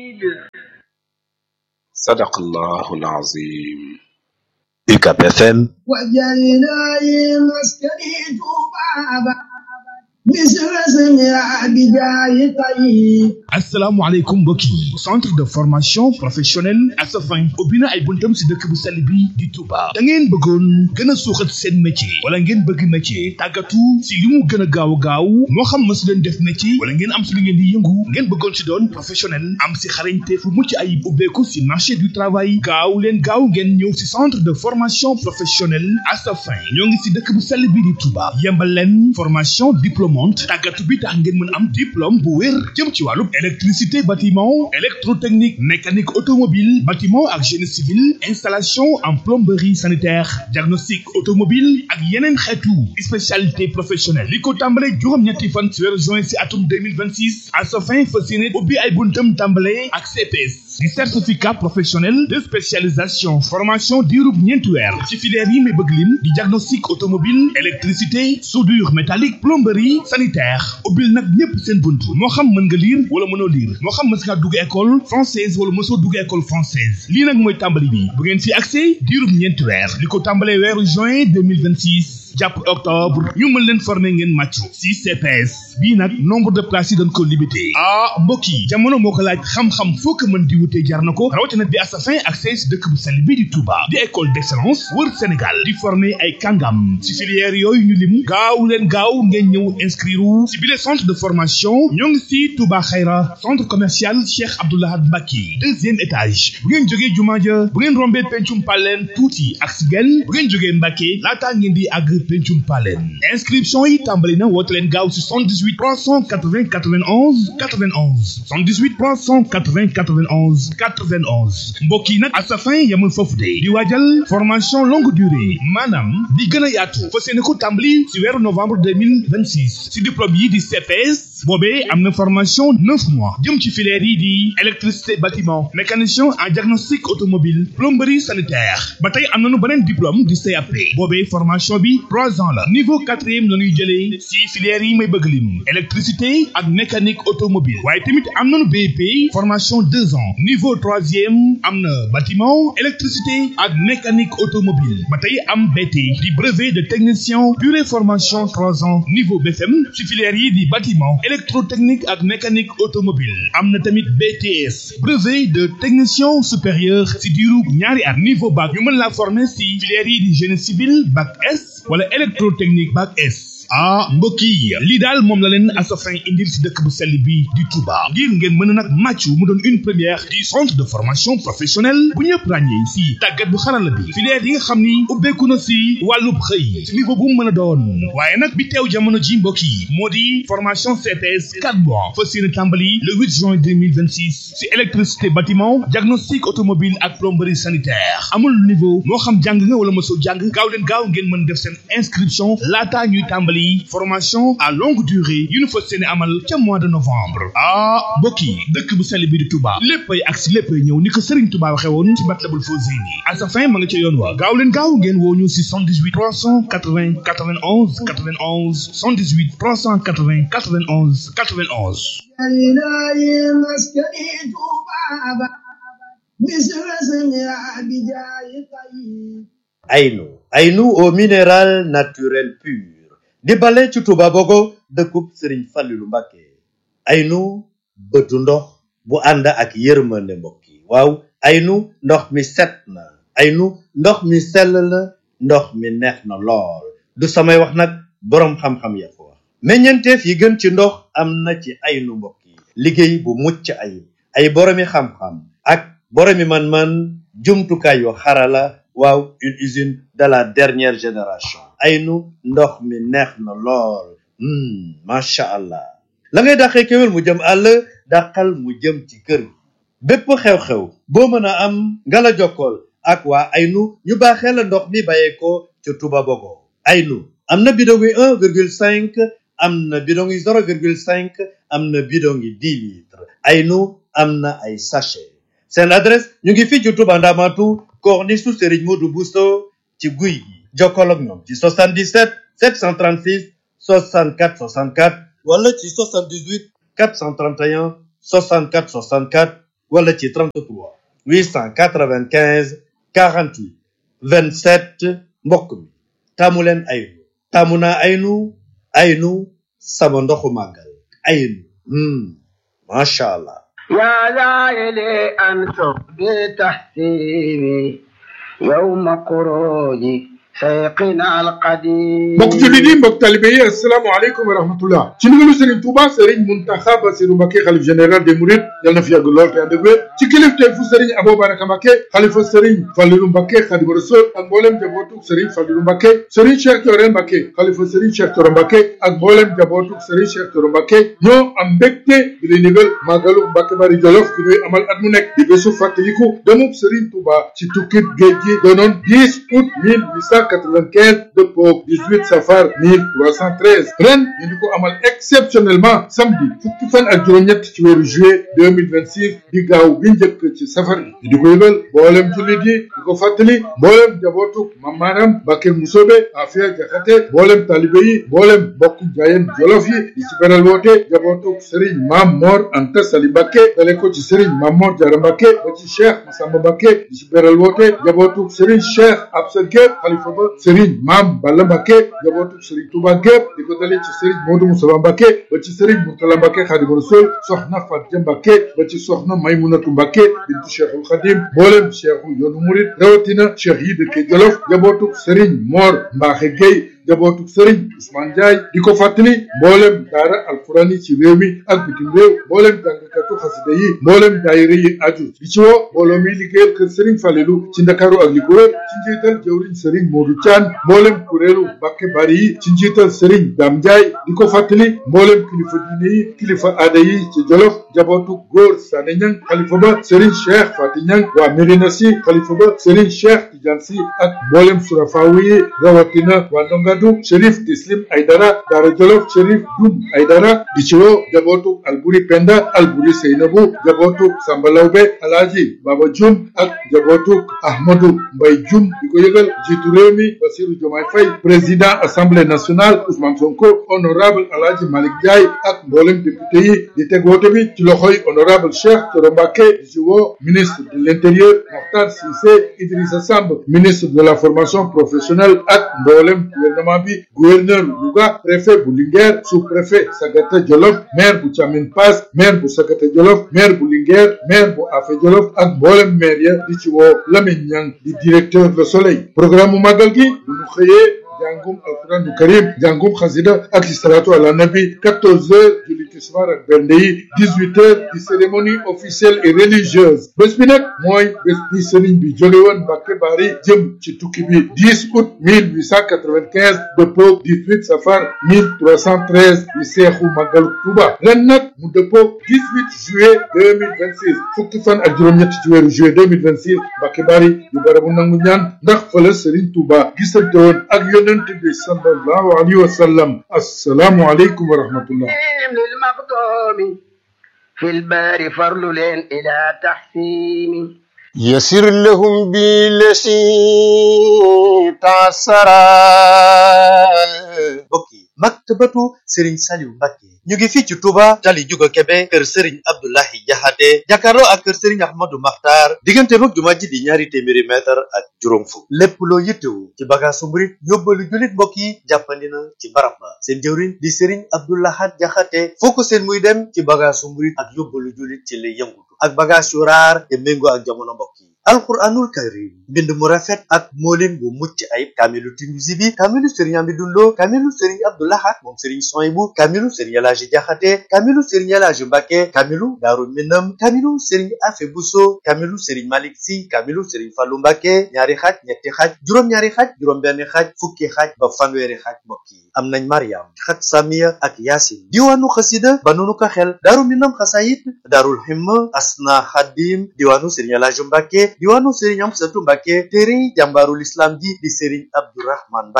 sadaqallahu alazim UCAB FM وجعلنا مسكني ذبابا مثل سمع بجاه طيب asalaamaaleykum mbokk yi centre de formation professionnelle Asafin ubbi na ay buntam si dëkk bu sell bi di Touba da ngeen bëggoon gën a suuxat seen métier wala ngeen bëgg métier tàggatu si li mu gën a gaaw a gaaw moo xam ma su leen def métier wala ngeen am si li ngeen di yëngu ngeen bëggoon si doon professionnel am si xarañte fu mucc ayib ubbeeku si marché du travail gaaw leen gaaw ngeen ñëw si centre de formation professionnelle Asafin ñoo ngi si dëkk bu sell bi di Touba yembal leen formation diplômante tàggatu bi tax ngeen mën am diplôme bu wér jëm ci wàllu électricité bâtiment électrotechnique mécanique automobile bâtiment ak génie civil installation en plomberie sanitaire diagnostic automobile ak yeneen xeetu spécialité professionnelle li ko tàmbale juróom-ñetti fan ci weeru juin ci atum 2026 à sa fin fas yéene ubbi ay buntam tàmbale ak CPS di certificat professionnel de spécialisation formation diirub ñeenti weer ci filière yi may bëgg lim di diagnostic automobile électricité soudure métallique plomberie sanitaire ubbil nag ñépp seen bunt moo xam mën nga lire wala mënoo lire moo xam mës nga dugg école française wala mësoo dugg école française lii nag mooy tàmbali bi bu ngeen fi accès diirub ñeenti weer li ko tàmbalee weeru juin 2026 jàpp octobre ñu mën leen former ngeen màccu si CPS bii nag nombre de places yi dañ ko limité ah mbokk yi jamono moo ko laaj xam-xam foo ko mën di wutee jar na ko rawatina bi Asafin ak si dëkk bu sell bii di Touba di école d'excellence wër Sénégal di former ay kàngam si filière yooyu ñu lim gaaw leen gaaw ngeen ñëw inscrire si bile centre de formation ñoo ngi si Touba Xayra centre commercial Cheikh Abdoulahad Mbacke deuxième étage bu ngeen jógee jumaa ja bu ngeen rombee pencum paleen tuuti ak si genn bu ngeen jógee Mbacke laataa ngeen di àgg pencum paleen inscription yi tàmbali na woote leen gaaw si 78 380 91 91 78 380 91 91 mbokk yi nag Asafin yamul foofu de di waajal formation longue durée maanaam di gën a yaatu fas yéene ko tàmbali si weeru novembre 2026 si diplôme yi di CPS boobee am na formation neuf mois jëm ci filière yi di électricité bâtiment mécanicien en diagnostic automobile plomberie sanitaire ba tey am nañu beneen diplôme di CAP boobee formation bi trois ans la niveau quatrième la ñuy jëlee si filière yi may bëgg lim électricité ak mécanique automobile waaye tamit am nañu BEP formation deux ans niveau troisième am na bâtiment électricité ak mécanique automobile ba tey am BT di brevet de technicien durée formation trois ans niveau BFM si filière yi di bâtiment électrotechnique ak mécanique automobile am na tamit BTS brevet de technicien supérieur si diiru ñaari at niveau bac ñu mën la former si filière yi di génie civil bac S wala électrotechnique bac S ah mbokk yi lii daal moom la leen Asafin indil si dëkk bu sell bi di Touba ngir ngeen mën a nag màccu mu doon une première du centre de formation professionnelle bu ñëpp ràññee si tàggat bu xarala bi filière yi nga xam ni ubbeeku na si wàllub xëy si niveau bu mu mën a doon waaye nag bi teew jamono ji mbokk yi moo di formation CPS 4 mois fas yéene tàmbali le 8 juin 2026 si électricité bâtiment diagnostic automobile ak plomberie sanitaire amul niveau moo xam jàng nga wala mosoo jàng gaaw leen gaaw ngeen mën def seen inscription laataa ñuy tàmbali formation à longue durée yu ñu fas yéene amal ca mois de novembre ah mbokk yi dëkk bu sell bi di Touba léppay ak si léppay ñëw ni ko Serigne Touba waxee woon ci Matlabul Fawzeyni Asafin ma nga ca yoon wa gaaw leen gaaw ngeen woo ñu si 78 380 91 91 78 380 91 91 وجعلنا مسكني ذبابا مثل سمع بجاه طيب Aynu Aynu au minéral naturel pur di bale ci Touba Bogo dëkkub Serigne Fallilou Mbacké Aynu bëtu ndox bu ànd ak yërmande mbokk yi waaw Aynu ndox mi set na Aynu ndox mi sell na ndox mi neex na lool du samay wax nag boroom xam-xam ya ko wax meññeenteef yi gën ci ndox am na ci Aynu mbokk yi liggéey bu mucc ayib ay boroomi xam-xam ak boroomi man-man jumtukaay yu xarala waaw une usine de la dernière génération aynu ndox mi neex na lool macha allah la ngay dàqee kéwél mu jëm àll dàqal mu jëm ci kër gi bépp xew-xew boo mën a am nga la jokkool ak waa aynu ñu baaxee la ndox mi bàyyeekoo ca Touba Bogo aynu am na bidon yi un virgule cinq am na bidon yi zéro virgule cinq am na bidon yi dix litres aynu am na ay sachet seen adresse ñu ngi fii ci Touba Ndamatu corniche su Serigne Modou Bousso ci guy gi jokkoo ak ñoom ci 77 736 64 64 wala ci 78 431 64 64 wala ci 33 895 48 27 mbokk mi taamu leen aynu taamu naa aynu aynu sama ndoxu màggal aynu hmm macha allah يا لائلي أنثر بتحسيني يوم خروجي سيقنا القديم mbokk jullit yi mbokk talibe yi asalaamaaleykum wa rahmatullah ci ndigalu Serigne Touba Serigne Mountakha Bassirou Mbacké xalif général des Mourides yal na fi yàgg lool te ànd ak wér ci kilifteef fu Serigne Abou Baraka Mbacké xalifa Serigne Fallilou Mbacké Khadimu Rasul ak mboolem jabootug Serigne Fallilou Mbacké Serigne Cheikh Thioro Mbacké xalifa Serigne Cheikh Thioro Mbacké ak mboolem jabootug Serigne Cheikh Thioro Mbacké ñoo am mbégte di leen ndigal màggalu Mbacké Bari Jolof gi ñuy amal at mu nekk di bésu fàttaliku demub Serigne Touba ci tukkib géej gi doonoon 10 août 1895 dëppoo 18 safar 1313 ren ñu di ko amal exceptionnellement samedi fukki fan ak juróom-ñett ci weeru juillet 2026 di gaaw bi njëkk ci safar gi di ko yëgal mboolem jullit yi di ko fàttali mboolem jabootuk mamaaram Mbacké Musobe Afia Jaxate mboolem talibe yi mboolem bokku jaayeen jolof yi di ci beral woote jabootuk Serigne Maam Mor Anta Sali Mbacké dale ko ci Serigne Maam Mor Jaara Mbacké ba ci Cheikh Massamba Mbacké di ci beral woote jabootuk Serigne Cheikh Absa Gueye xalifa ba Serigne Maam Balla Mbacké jabootuk Serigne Touba gépp di ko dale ci Serigne Modou Moussa Mbacké ba ci Serigne Mourtala Mbacké Khadimu Rasul soxna Fatia Mbacké ba ci soxna Maymunatu Mbacké bintu Cheikhul Khadim mboolem Cheikhu yoonu murid rawatina Cheikh yi dëkke Jolof jabootuk Serigne Mor Mbaxe Gueye jabootuk Serigne Ousmane Ndiaye di ko fàttali mboolem daara alquran yi ci réew mi ak bitim réew mboolem jàngkatu xasida yi mboolem daayira yi aju di ci woo mbooloo mi liggéeyal kër Serigne Falelu ci Ndakaaru ak li ko wër ci njiital jëwriñ Serigne Modou Thian mboolem kuréelu Mbacké Bari yi ci njiital Serigne Dame Ndiaye di ko fàttali mboolem kilifa diine yi kilifa aada yi ci Jolof jabootu góor Sané Niang xalifa ba Serigne Cheikh Fati Niang waa Medina Sy xalifa ba Serigne Cheikh Tidiane Sy ak mboolem surafaawu yi rawatina waa Ndongadu Chérif Tislim Aydara Daara Jolof Chérif Dum Aydara di ci woo jabootu Alburi Penda Alburi Seynabu jabootu Samba Lawbe Alaaji Baba Jum ak jabootu Ahmadou Mbay Jum di ko yëgal jiitu réew mi Bassirou Diomaye Faye président assemblée nationale Ousmane Sonko honorable Alaaji Malick Ndiaye ak mboolem député yi di teg woote bi ci loxoy honorable Cheikh Thioro Mbacké di ci woo ministre de l'intérieur Mokhtar Cissé Idrissa Samb ministre de la formation professionnelle ak mboolem gouvernement bi gouverneur Louga préfet bu Linguère sous-préfet Sagata Jolof maire bu Thiamine Pass maire bu Sagata Jolof maire bu Linguère maire bu Afé Jolof ak mboolem maire ya di ci woo Lamine Niang di directeur Le Soleil programme mu màggal gi bu ñu xëyee jàngum alquran du karim jàngum xasida ak salatu ala nabi 14 heures julli tisbaar ak bernde yi 18 heures di cérémonie officielle et religieuse bés bi nag mooy bés bi sëriñ bi jóge woon Mbacké Bari jëm ci tukki bi 10 août 1895 dëppoog 18 safar 1313 di seexu màggalu Tuuba ren nag mu dëppoog 18 juillet 2026 fukki fan ak juróom-ñett ci weeru juillet 2026 Mbacké Bari di barabu nangu ñaan ndax fële sëriñ Tuuba gisante woon ak yónne yonent bi sallallahu alayhi wa sallam assalaamu aleykum wa rahmatullah للمقدوم في البار فرل إلى تحسين يسر لهم بالذي تعسرا mbokk yi maktabatu Serigne Saliou Mbacké ñu ngi fii ci Touba tali Juga Kebe kër Serigne Abdoulahi Jaxate jàkkaarloo ak kër Serigne Ahmadou Makhtar diggante mag jumaa ji di ñaari téeméeri mètre ak juróom fukk lépp loo yittewu ci bagaasu murit yóbbalu jullit mbokk yi jàppandi na ci barab ba seen jëwriñ di Serigne Abdoulahat Jaxate foo ko seen muy dem ci bagaasu murit ak yóbbalu jullit ci lay yëngutu ak bagaas yu raar te méngoo ak jamono mbokk yi alquranul karim mbind mu rafet ak moolin bu mucc ayib kaamilu Tinuusi bi kaamilu Serigne Amidou Lo kaamilu Serigne Abdoulahat moom Serigne Soyibu kaamilu Serigne Elaaji Jaxate kaamilu Serigne Elaaji Mbacké kaamilu Daaru Minam kaamilu Serigne Afe Buso kaamilu Serigne Malick Si kaamilu Serigne Fallu Mbacké ñaari xaaj ñetti xaaj juróom-ñaari xaaj juróom-benn xaaj fukki xaaj ba fanweeri xaaj mbokk yi am nañ Mariam xat Samiya ak Yaasin diwaanu xasida ba nunu ko xel Daaru Minam xasayit Daarul Himma Asna Xadim diwaanu Serigne Elaaji Mbacké diwaanu Serigne Amsatu Mbacké téere jàmbaarul islam ji di Serigne Abdourahman Mbacké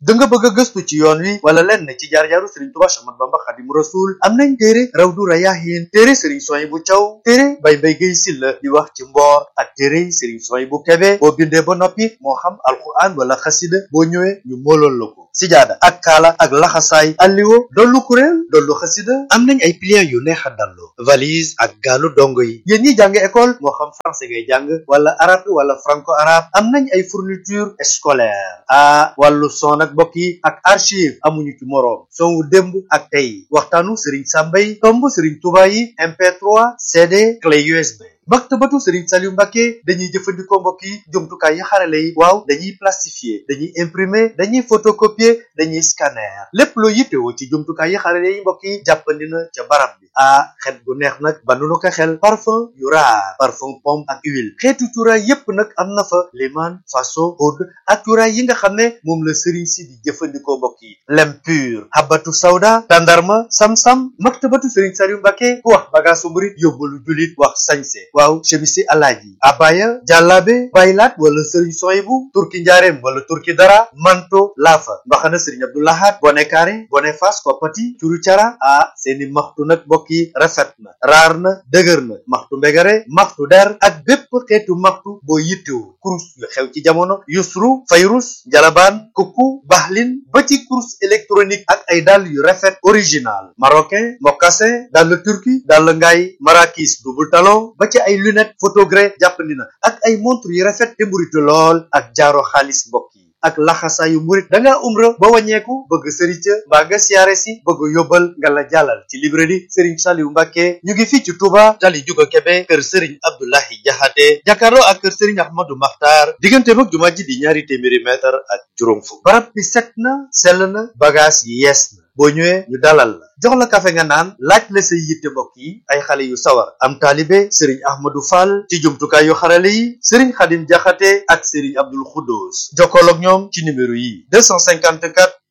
da nga bëgg a gëstu ci yoon wi wala lenn ci jaar-jaaru Serigne Touba Cheikh Ahmadou Bamba Khadimu Rasul am nañ téere Rawdu Rayaahin téere Serigne Souhaïbou Thiaw téere Baye Mbaye Guèye Sylla di wax ci mboor ak téere Serigne Souhaïbou Kébé boo bindee ba noppi moo xam alquran wala xasida boo ñëwee ñu moolool la ko sijaada ak kaala ak laxasaay alliwo dollu kuréel dollu xasida am nañ ay pliants yu neex a dallu valise ak gaalu dongo yi yéen ñi jàng école moo xam français ngay jàng wala arabe wala franco arabe am nañ ay fourniture scolaire ah wàllu son ak mbokk yi ak archive amuñu ci moroom son wu démb ak tey waxtaanu Serigne Samba yi tomb Serigne Touba yi MP3 CD clé USB maktabatu Serigne Saliou Mbacké dañuy jëfandikoo mbokk yi jumtukaay yi xarale yi waaw dañuy plastifier dañuy imprimer dañuy photocopier dañuy scanner lépp loo yittewoo ci jumtukaay yi xarale yi mbokk yi jàppandi na ca barab bi ah xet gu neex nag ba nu ko xel parfum yu raar parfum pomme ak huile xeetu cuuraay yépp nag am na fa liman faso oud ak cuuraay yi nga xam ne moom la Serigne si di jëfandikoo mbokk yi lem pur habatu sawda tandarma sam-sam maktabatu Serigne Saliou Mbacké ku wax bagaasu murit yóbbalu julit wax sañse waaw chemisi alaaji abaya jàllaabe baylaat wala sëriñ soyibu turki njaareem wala turki dara manto laafa mbaxana sëriñ abdoulahat bone kaare bone fas koppati curu cara ah seeni maxtu nag mbokk yi rafet na raar na dëgër na maxtu mbegare maxtu der ak bépp xeetu maxtu boo yittewu kurus yu xew ci jamono yusru fayrus njalabaan kukku baxlin ba ci kurus électronique ak ay dàll yu rafet original marocain mocassin dàll turki dàll ngaay marakis double talon ba ci ay lunette photogré jàppandi na ak ay montre yu rafet te mburitu lool ak jaaro xaalis mbokk yi ak laxasaayu murit da ngaa umra ba wàññeeku bëgg sëriñ ca mbaa nga siyaare si bëgg yóbbal nga la jàllal ci librairie Serigne Saliou Mbacké ñu ngi fii ci Touba tali juga Kébé kër Serigne Abdoulahi Jaxate jàkkaarloo ak kër Serigne Ahmadou Makhtar diggante mag jumaa ji di ñaari téeméeri mètre ak juróom fukk barab bi set na sell na bagage yi yees na boo ñëwee ñu dalal la jox la kafe nga naan laaj la say yitte mbokk yi ay xale yu sawar am taalibe sëriñ ahmadou fall ci jumtukaay yu xarale yi sëriñ xadim jaxate ak sëriñ abdul xuddoos jokkool ak ñoom ci numéro yi 254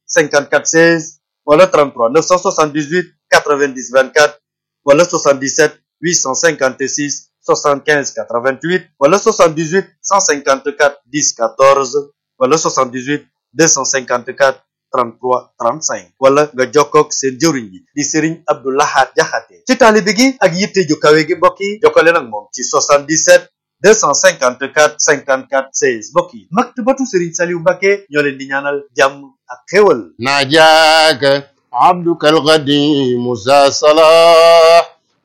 54 16 wala 33 978 90 24 wala 77 856 75 88 wala 78 154 10 14 wala 78 254 33 35 wala nga jokkoog seen jëwriñ bi di Serigne Abdou Lahad Jaxate ci taalibe gi ak yitte ju kawe gi mbokk yi jokkale nag moom ci 77 254 54 16 mbokk yi maktabatu Serigne Saliou Mbacké ñoo leen di ñaanal jàmm ak xéwal ناجاك عبدك القديم ذا صلاح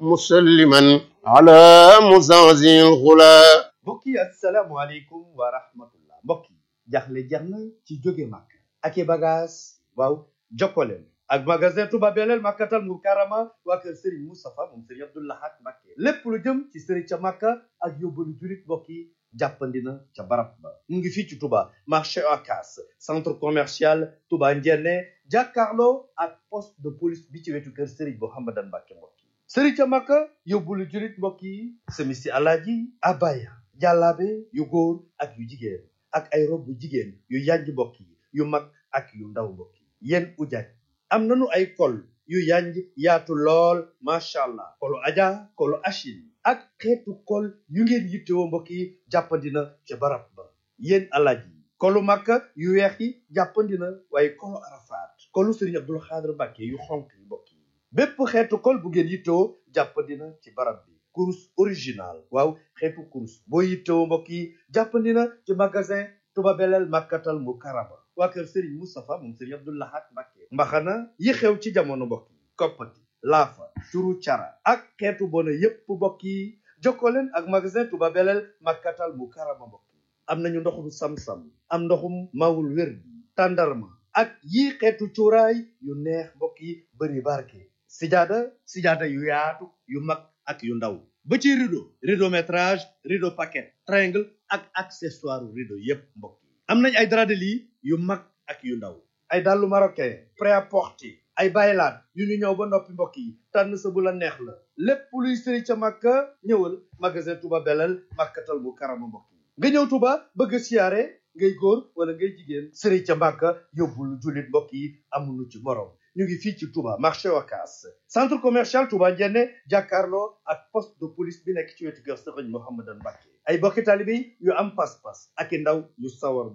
مسلما على مزازي الغلا mbokk yi asalaamualeykum wa rahmatullah mbokk yi jaxle jeex na ci jóge màkk ak i bagage waaw jokkoleen ak magasin Touba Belel Makkatal Mukarrama waa kër Serigne Moustapha moom Serigne Abdou Lahad Mbacké lépp lu jëm ci Serigne ca Makka ak yóbbalu jurit mbokk yi jàppandi na ca barab ba mu ngi fii ci Touba marché Ocass centre commercial Touba Ndiéné jàkkaarloo ak poste de police bi ci wetu kër Serigne Mouhamadan Mbacké mbokk yi Serigne ca Makka yóbbalu jurit mbokk yi semisi alaaji abaya jàllaabe yu góor ak yu jigéen ak ay rob bu jigéen yu yanj mbokk yi yu mag ak yu ndaw mbokk yi yéen ujaaj am nanu ay kol yu yanj yaatu lool macha allah kolu aja kolu achine ak xeetu kol yu ngeen yittewoo mbokk yi jàppandina ca barab ba yéen alaaj yi kolu makka yu weex yi jàppandina waaye kolu arafaat kolu sëriñ abdul xaadir mbàkke yu xonk yi mbokk yi bépp xeetu kol bu ngeen yittewoo jàppandina ci barab bi kurus original waaw xeetu kurus boo yittewoo mbokk yi jàppandina ci magasin Touba Belel Makkatal Mukarrama waa kër Serigne Moustapha moom Serigne Abdou Lahad Mbacké mbaxana yi xew ci jamono mbokk yi koppati laafa curu cara ak xeetu bona yépp mbokk yi jokkoo leen ak magasin Touba Belel Makkatal Mukarrama mbokk yi am nañu ndoxum sam-sam am ndoxum mawul wér bi tàndarma ak yii xeetu cuuraay yu neex mbokk yi bëri barke sijaada sijaada yu yaatu yu mag ak yu ndaw ba ci rideau rideau métrage rideau paquet triangle ak accessoire rideau yépp mbokk yi am nañ ay drap de lit yu mag ak yu ndaw ay dàllu marocain prêt-à-porter ay baylaat yu ñu ñëw ba noppi mbokk yi tànn sa bu la neex la lépp luy sëri ca màkka ñëwal magasin Touba Belel Makkatal Mukarrama mbokk yi nga ñëw Touba bëgg a siyaare ngay góor wala ngay jigéen sëri ca màkka yóbbul jullit mbokk yi amuñu ci morom ñu ngi fii ci Touba marché Ocass centre commercial Touba Ndiéné jàkkaarloo ak poste de police bi nekk ci wetu kër Serigne Mouhamadan Mbacké ay bokki taalibe yu am pas-pas ak i ndaw yu sawar mbokk yi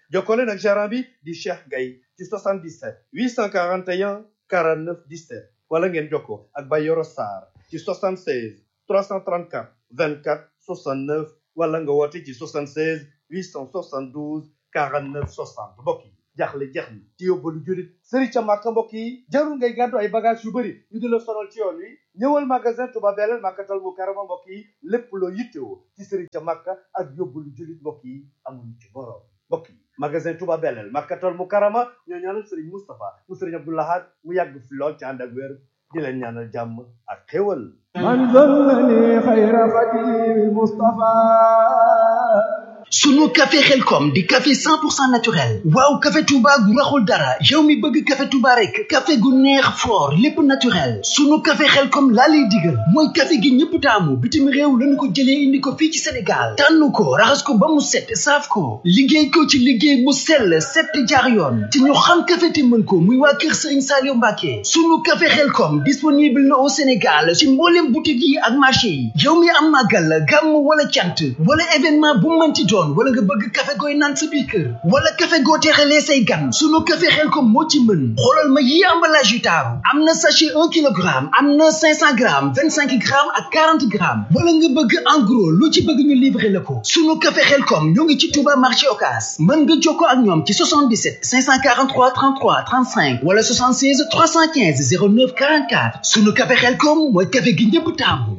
jokkoo leen ak gérant bi di Cheikh Gaye ci 77 841 49 17 wala ngeen jokkoo ak Bayoro Sarr ci 76 334 24 69 wala nga woote ci 76 872 49 60 mbokk yi jaaxle jeex na ci yóbbalu jurit sëriñ ca màkka mbokk yi jarul ngay gàddu ay bagage yu bëri ñu di la sonal ci yoon wi ñëwal magasin Touba Belel màkkatal mu karama mbokk yi lépp loo yittewoo ci sëriñ ca màkka ak yóbbalu jurit mbokk yi amuñu ci borom mbokk yi magasin Touba Belel màkkatal mu karama ñoo ñaanal sëriñ Moustapha mu sëriñ Abdou Lahad mu yàgg fi lool ci ànd ak wér di leen ñaanal jàmm ak xéwal من ظلني خير خديم المصطفى sunu café xelkom di café 100% naturel waaw café touba gu raxul dara yow mi bëgg café touba rek café gu neex fort lépp naturel sunu café xelkom laa lay digal mooy café gi ñëpp taamu bitim réew lañu ko jëlee indi ko fii ci sénégal tànn ko raxas ko ba mu set saaf ko liggéey ko ci liggéey mu sell set jaar yoon te ñu xam café te mën ko muy waa kër sëriñ Saliou Mbacke sunu café xelkom disponible na au sénégal ci mboolem boutique yi ak marché yi yow mi am màggal gàmm wala cant wala événement bu mënti doon wala nga bëgg café gooy naan sa biir kër wala café goo teexalee say gan sunu café Xelkom moo ci mën xoolal ma yi emballage yu taaru am na sachet un kilogramme am na cinq cent grammes vingt cinq grammes ak quarante grammes wala nga bëgg en gros lu ci bëgg ñu livrer la ko sunu café Xelkom ñoo ngi ci Touba marché Ocass mën nga jokkoo ak ñoom ci 77 543 33 35 wala 76 315 09 44 sunu café Xelkom mooy café gi ñëpp taamu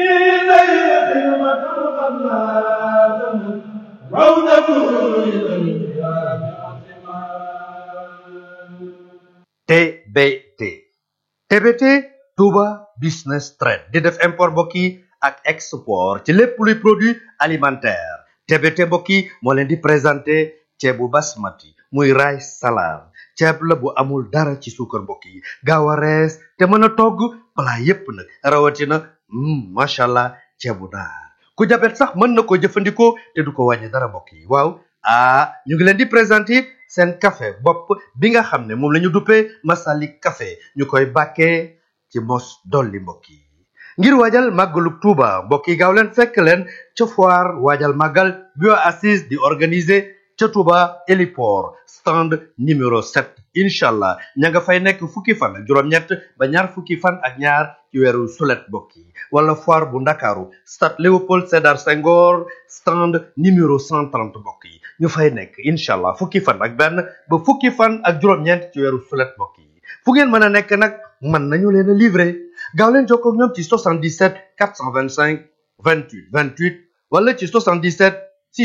TBT TBT Touba Business Trade di def import mbokk yi ak export ci lépp luy produit alimentaire TBT mbokk yi moo leen di présenté ceebu basmati muy rice salam ceeb la bu amul dara ci suukar mbokk yi gaaw a rees te mën a togg plat yépp nag rawatina mm, macha allah ceebu naar ku jabet sax mën na ko jëfandikoo te du ko wàññi dara mbokk yi waaw ah ñu ngi leen di présenter seen café bopp bi nga xam ne moom la ñu duppee Masalik café ñu koy bàkkee ci mos dolli mbokk yi ngir waajal màggalu Tuuba mbokk yi gaaw leen fekk leen ca foire waajal màggal bio assise di organiser ca Tuuba héliport stand numéro 7 incha allah ña nga fay nekk fukki fan ak juróom-ñett ba ñaar fukki fan ak ñaar ci weeru sulet mbokk yi wala foire bu ndakaaru stade Léopold Sédar Senghor stand numéro 130 mbokk yi ñu fay nekk incha allah fukki fan ak benn ba fukki fan ak juróom-ñeent ci weeru sulet mbokk yi fu ngeen mën a nekk nag mën nañu leen a livrer gaaw leen jokkoo ak ñoom ci 77 425 28 28 wala ci 77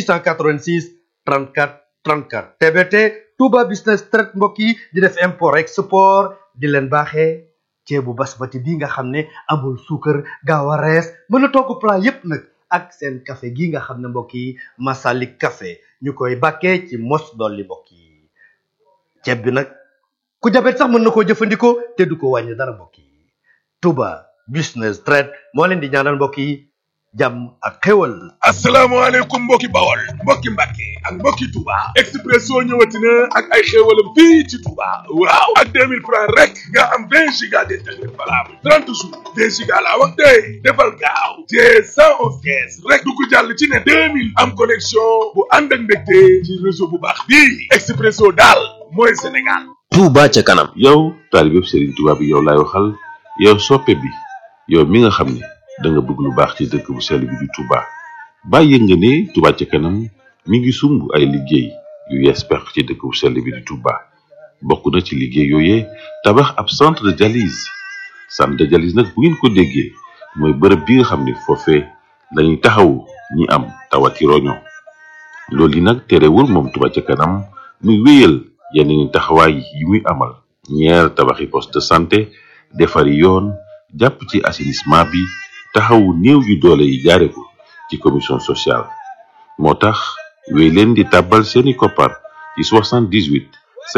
686 34 34 TBT Touba Business Trade mbokk yi di def import export di leen baaxee ceebu basmati bi nga xam ne amul suukar gaaw a rees mën a togg plat yépp nag ak seen café gi nga xam ne mbokk yi Masalik café ñu koy bàkkee ci mos dolli mbokk yi ceeb bi nag ku jabet sax mën na koo jëfandikoo te du ko wàññi dara mbokk yi Touba Business Trade moo leen di ñaanal mbokk yi jàmm ak xéwal asalaamaaleykum mbokki bawol mbokki mbàkke ak mbokki Touba Expresso ñëwati na ak ay xéewalam fii ci Touba waaw ak 2000 francs rek nga am 20 giga d'internet valable 30 jours 2 giga laa wax tey defal gaaw te 111 kees rek du ko jàll ci ne 2000 am connexion bu ànd ak mbégte ci réseau bu baax bii Expresso daal mooy Sénégal Touba ca kanam yow taalibeb Serigne Touba bi yow laay waxal yow soppe bi yow mi nga xam ne da nga bëgg lu baax ci dëkk bu sell bi di Touba bàyyi nga ne Touba ca kanam mi ngi sumb ay liggéey yu yees pex ci dëkk bu sell bi di Touba bokk na ci liggéey yooyee tabax ab centre de dialyse centre de dialyse nag bu ngeen ko déggee mooy bërëb bi nga xam ne foofee lañuy taxawu ñi am tawati roño loolu yi nag terewul moom Touba ca kanam muy wéyal yeneen i taxawaay yi muy amal ñeer tabaxi poste de santé defari yoon jàpp ci assainissement bi taxawu néew yu doole yi jaare ko ci commission sociale moo tax wéy leen di tàbbal seeni koppar ci 78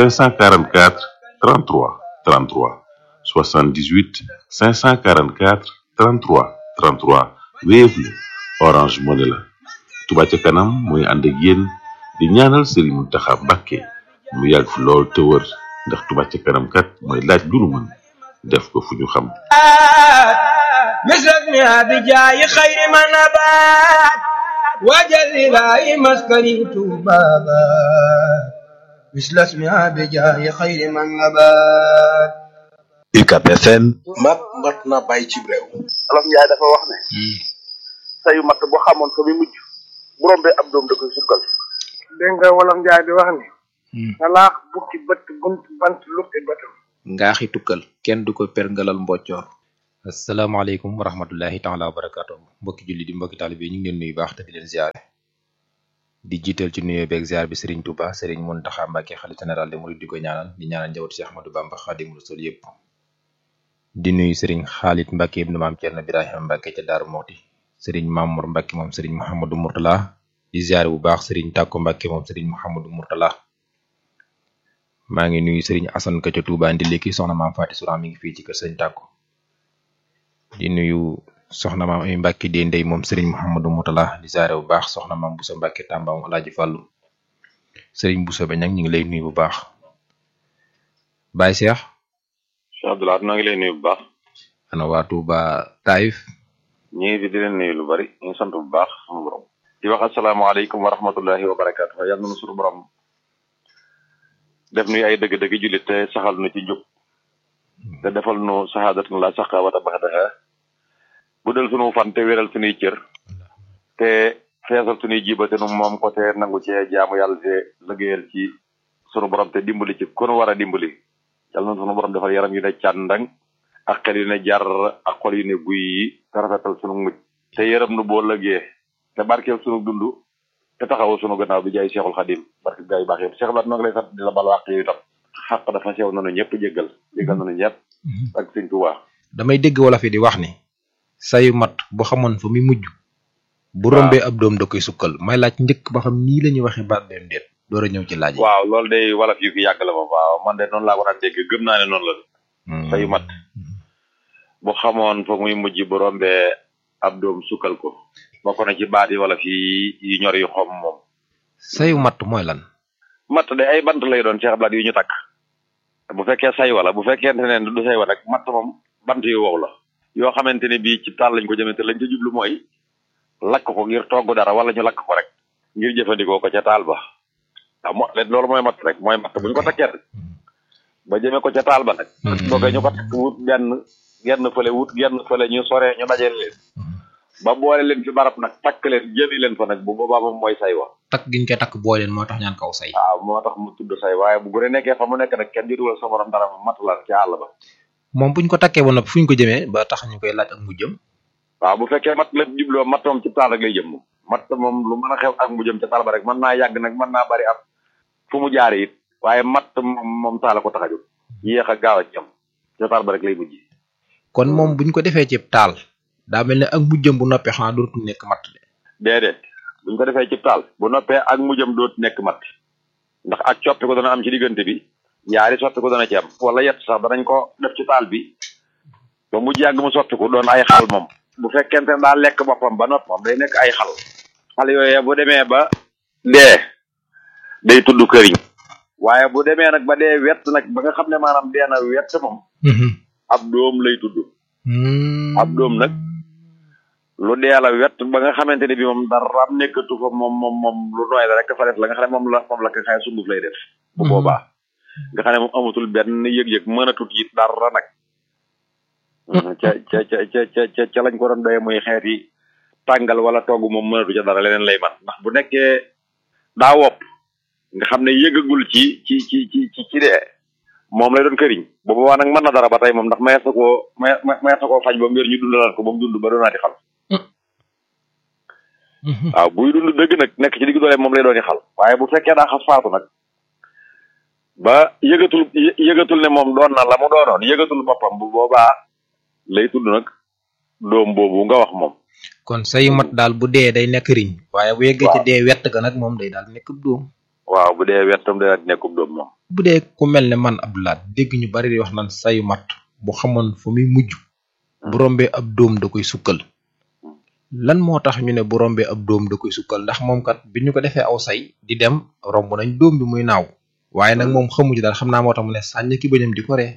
544 33 33 78 544 33 33 Wave la Orange Money la Touba ca kanam mooy ànd ak yéen di ñaanal Serigne Mountakha Mbacké mu yàgg fi lool te wër ndax Touba ca kanam kat mooy laaj lu nu mën def ko fu ñu xam مثلنا بجاي خير ما نبات وجل إلهي مسكني بابا مثل اسمها بجاه خير من نبات UCAB FM mat mat na bàyyi ci réew olof njaay dafa wax ne sayu matt bu xamoon fa muy mujj bu rombee ab doom da koy sukkal dégg nga wolof njaay di wax ni salaax bukki bët bunt bant luppi bëtam ngaaxi tukkal kenn du ko perngalal mboccoor asalaamaaleykum wa rahmatullahi taala wa barakaatu mbokki julli di mbokki taalibe ñu ngi leen nuyu baax te di leen ziare di jiital ci nuyoo beeg ziar bi Serigne Touba Serigne Mountakha Mbacké xalifa général des mourides di ko ñaanal di ñaanal njabootu Cheikh Ahmadou Bamba Khadimou Rassoul yëpp di nuyu Serigne Khalid Mbacké ibnu maam Thierno Birahima Mbacké ca Daaru Moti Serigne Mamour Mbacké moom Serigne Mouhamadou Mourtala di ziare bu baax Serigne Takko Mbacké moom Serigne Mouhamadou Mourtala maa ngi nuyu Serigne Assane ka ca Touba Ndiliki soxna maam Faati Souran mi ngi fii ci kër Serigne Takko di nuyu soxna maam ay Mbàkke dee ndey moom Serigne Mouhamadou Moutala di ziare bu baax soxna maam Boussa Mbàkke Tamba moom Alaaji Fàllu Serigne Boussa ba nag ñu ngi lay nuyu bu baax Baye Cheikh Cheikh Abdoulaye noo ngi lay nuyu bu baax ana waa Touba Taïf ñu ngi fi di leen nuyu lu bari ñu ngi sant bu baax sama borom di wax asalaamaaleykum wa rahmatullahi wa barakaatu yàlla na nu suñu borom def nuy ay dëgg-dëgg jullit te saxal nu ci njub te defal nu saxaadatun la saqa wata baxdaha bu del sunu fan te wéral sunuy cër te feesal sunuy jiba te nu moom ko te nangu cee jaamu yàlla te liggéeyal ci sunu borom te dimbali ci ku nu war a dimbali yàlla na sunu borom defal yaram yu ne càndang ak xel yu ne jar ak xol yu ne guy yi te rafetal sunu mujj te yërëm nu boo lëggee te barkeel sunu dund te taxawu sunu gannaaw bi jaay Cheikhul Khadim barke gaa yu baax yëpp Cheikh Abdoulaye noo ngi lay sant di la bal wàq yi itam xaq dafa sew nanu ñëpp jéggal jéggal nanu ñëpp ak sëñ Tuubaa damay dégg wala fi di wax ni sayu mat bu xamoon fa muy mujj bu rombee ab doom da koy sukkal may laaj njëkk ba xam nii la ñuy waxee baat beem déet door a ñëw ci laaj yi waaw loolu day wala fi fi yàgg la moom waaw man de noonu laa ko daan dégg gëm naa ne noonu la sayu mat bu xamoon fa muy mujj bu rombee ab doom sukkal ko bokk na ci baat yi wala fi yu ñor yu xom moom sayu mat mooy lan matt de ay bant lay doon Cheikh Abdoulaye yu ñu takk bu fekkee say wala bu fekkente ne du say wa rek matt moom bant yu wow la yoo xamante ne bii ci taal lañ ko jëmee te lañ ca jublu mooy lakk ko ngir togg dara wala ñu lakk ko rek ngir jëfandikoo ko ca taal ba waaw mo loolu mooy matt rek mooy matt bu ñu ko takkee rek ba jëmee ko ca taal ba nag boogee ñu ko takk wut benn genn fële wut genn fële ñu soree ñu dajale leen ba boole leen fi barab nag takk leen jëli leen fa nag bu boobaa moom mooy say wa takk giñ koy takk boole leen moo tax ñaan kaw say waaw moo tax mu tudd say waaye bu gune nekkee fa mu nekk nag kenn di dugal sa borom dara mat la ci àll ba moom buñ ko takkee ba noppi fu ñu ko jëmee ba tax ñu koy laaj ak mu jëm waaw bu fekkee mat la jubloo mat moom ci taal rek lay jëm moom mat moom lu mën a xew ak mu jëm ca taal ba rek mën naa yàgg nag mën naa bari ab fu mu jaare it waaye mat moom moom taal ko tax a jóg yéex a gaaw a jëm ca taal ba rek lay mujj kon moom buñ ko defee ci taal daa mel ne ak mu jëm bu noppee xanaa dootul nekk mat de déedéet buñ ko defee ci taal bu noppee ak mu jëm dootu nekk mat ndax ak coppi ko dana am ci diggante bi ñaari soppi ko dana ci am wala yett sax danañ ko def ci taal bi ba mu yàgg mu soppi ko doon ay xal moom bu fekkente ne daa lekk boppam ba nopp moom day nekk ay xal xal yooyee bu demee ba dee day tudd këriñ waaye bu demee nag ba dee wett nag ba nga xam ne maanaam dee na wett moom ab doom lay tudd ab doom nag lu dee la wett ba nga xamante ne bi moom dara nekkatu fa moom moom moom lu nooy la rek fa def la nga xam ne moom la moom la ko xëy sunguf lay def bu boobaa nga xam ne moom amatul benn yëg-yëg mën a tut it dara nag ca ca ca ca ca ca lañ ko doon doyee muy xeet yi tàngal wala togg moom mënatu ca dara leneen lay man ndax bu nekkee daa wopp nga xam ne yëgagul ci ci ci ci ci ci dee moom lay doon këriñ bu boobaa nag mën na dara ba tey moom ndax mayees na koo maye mayees na koo faj ba mu wér ñu dundalaat ko ba mu dund ba doonaati xal waaw buy dund dëgg nag nekk ci digg doole moom lay dooni xal waaye bu fekkee daa xas faatu nag ba yëgatul yëgatul ne moom doon na la mu doonoon yëgatul boppam bu boobaa lay tudd nag doom boobu nga wax moom kon sayu mat daal bu dee day nekk riñ waaye bu yeggee ci dee wett ga nag moom day daal nekk doom waaw bu dee wettam day nekkub doom moom bu dee ku mel ne man Abdoulaye dégg ñu bari di wax naan sayu mat bu xamoon fa muy mujj bu rombee ab doom da koy sukkal lan moo tax ñu ne bu rombee ab doom da koy sukkal ndax moom kat bi ñu ko defee aw say di dem romb nañ doom bi muy naaw waaye nag moom xamu ci daal xam naa moo tax mu ne sànni ki bëñam di ko ree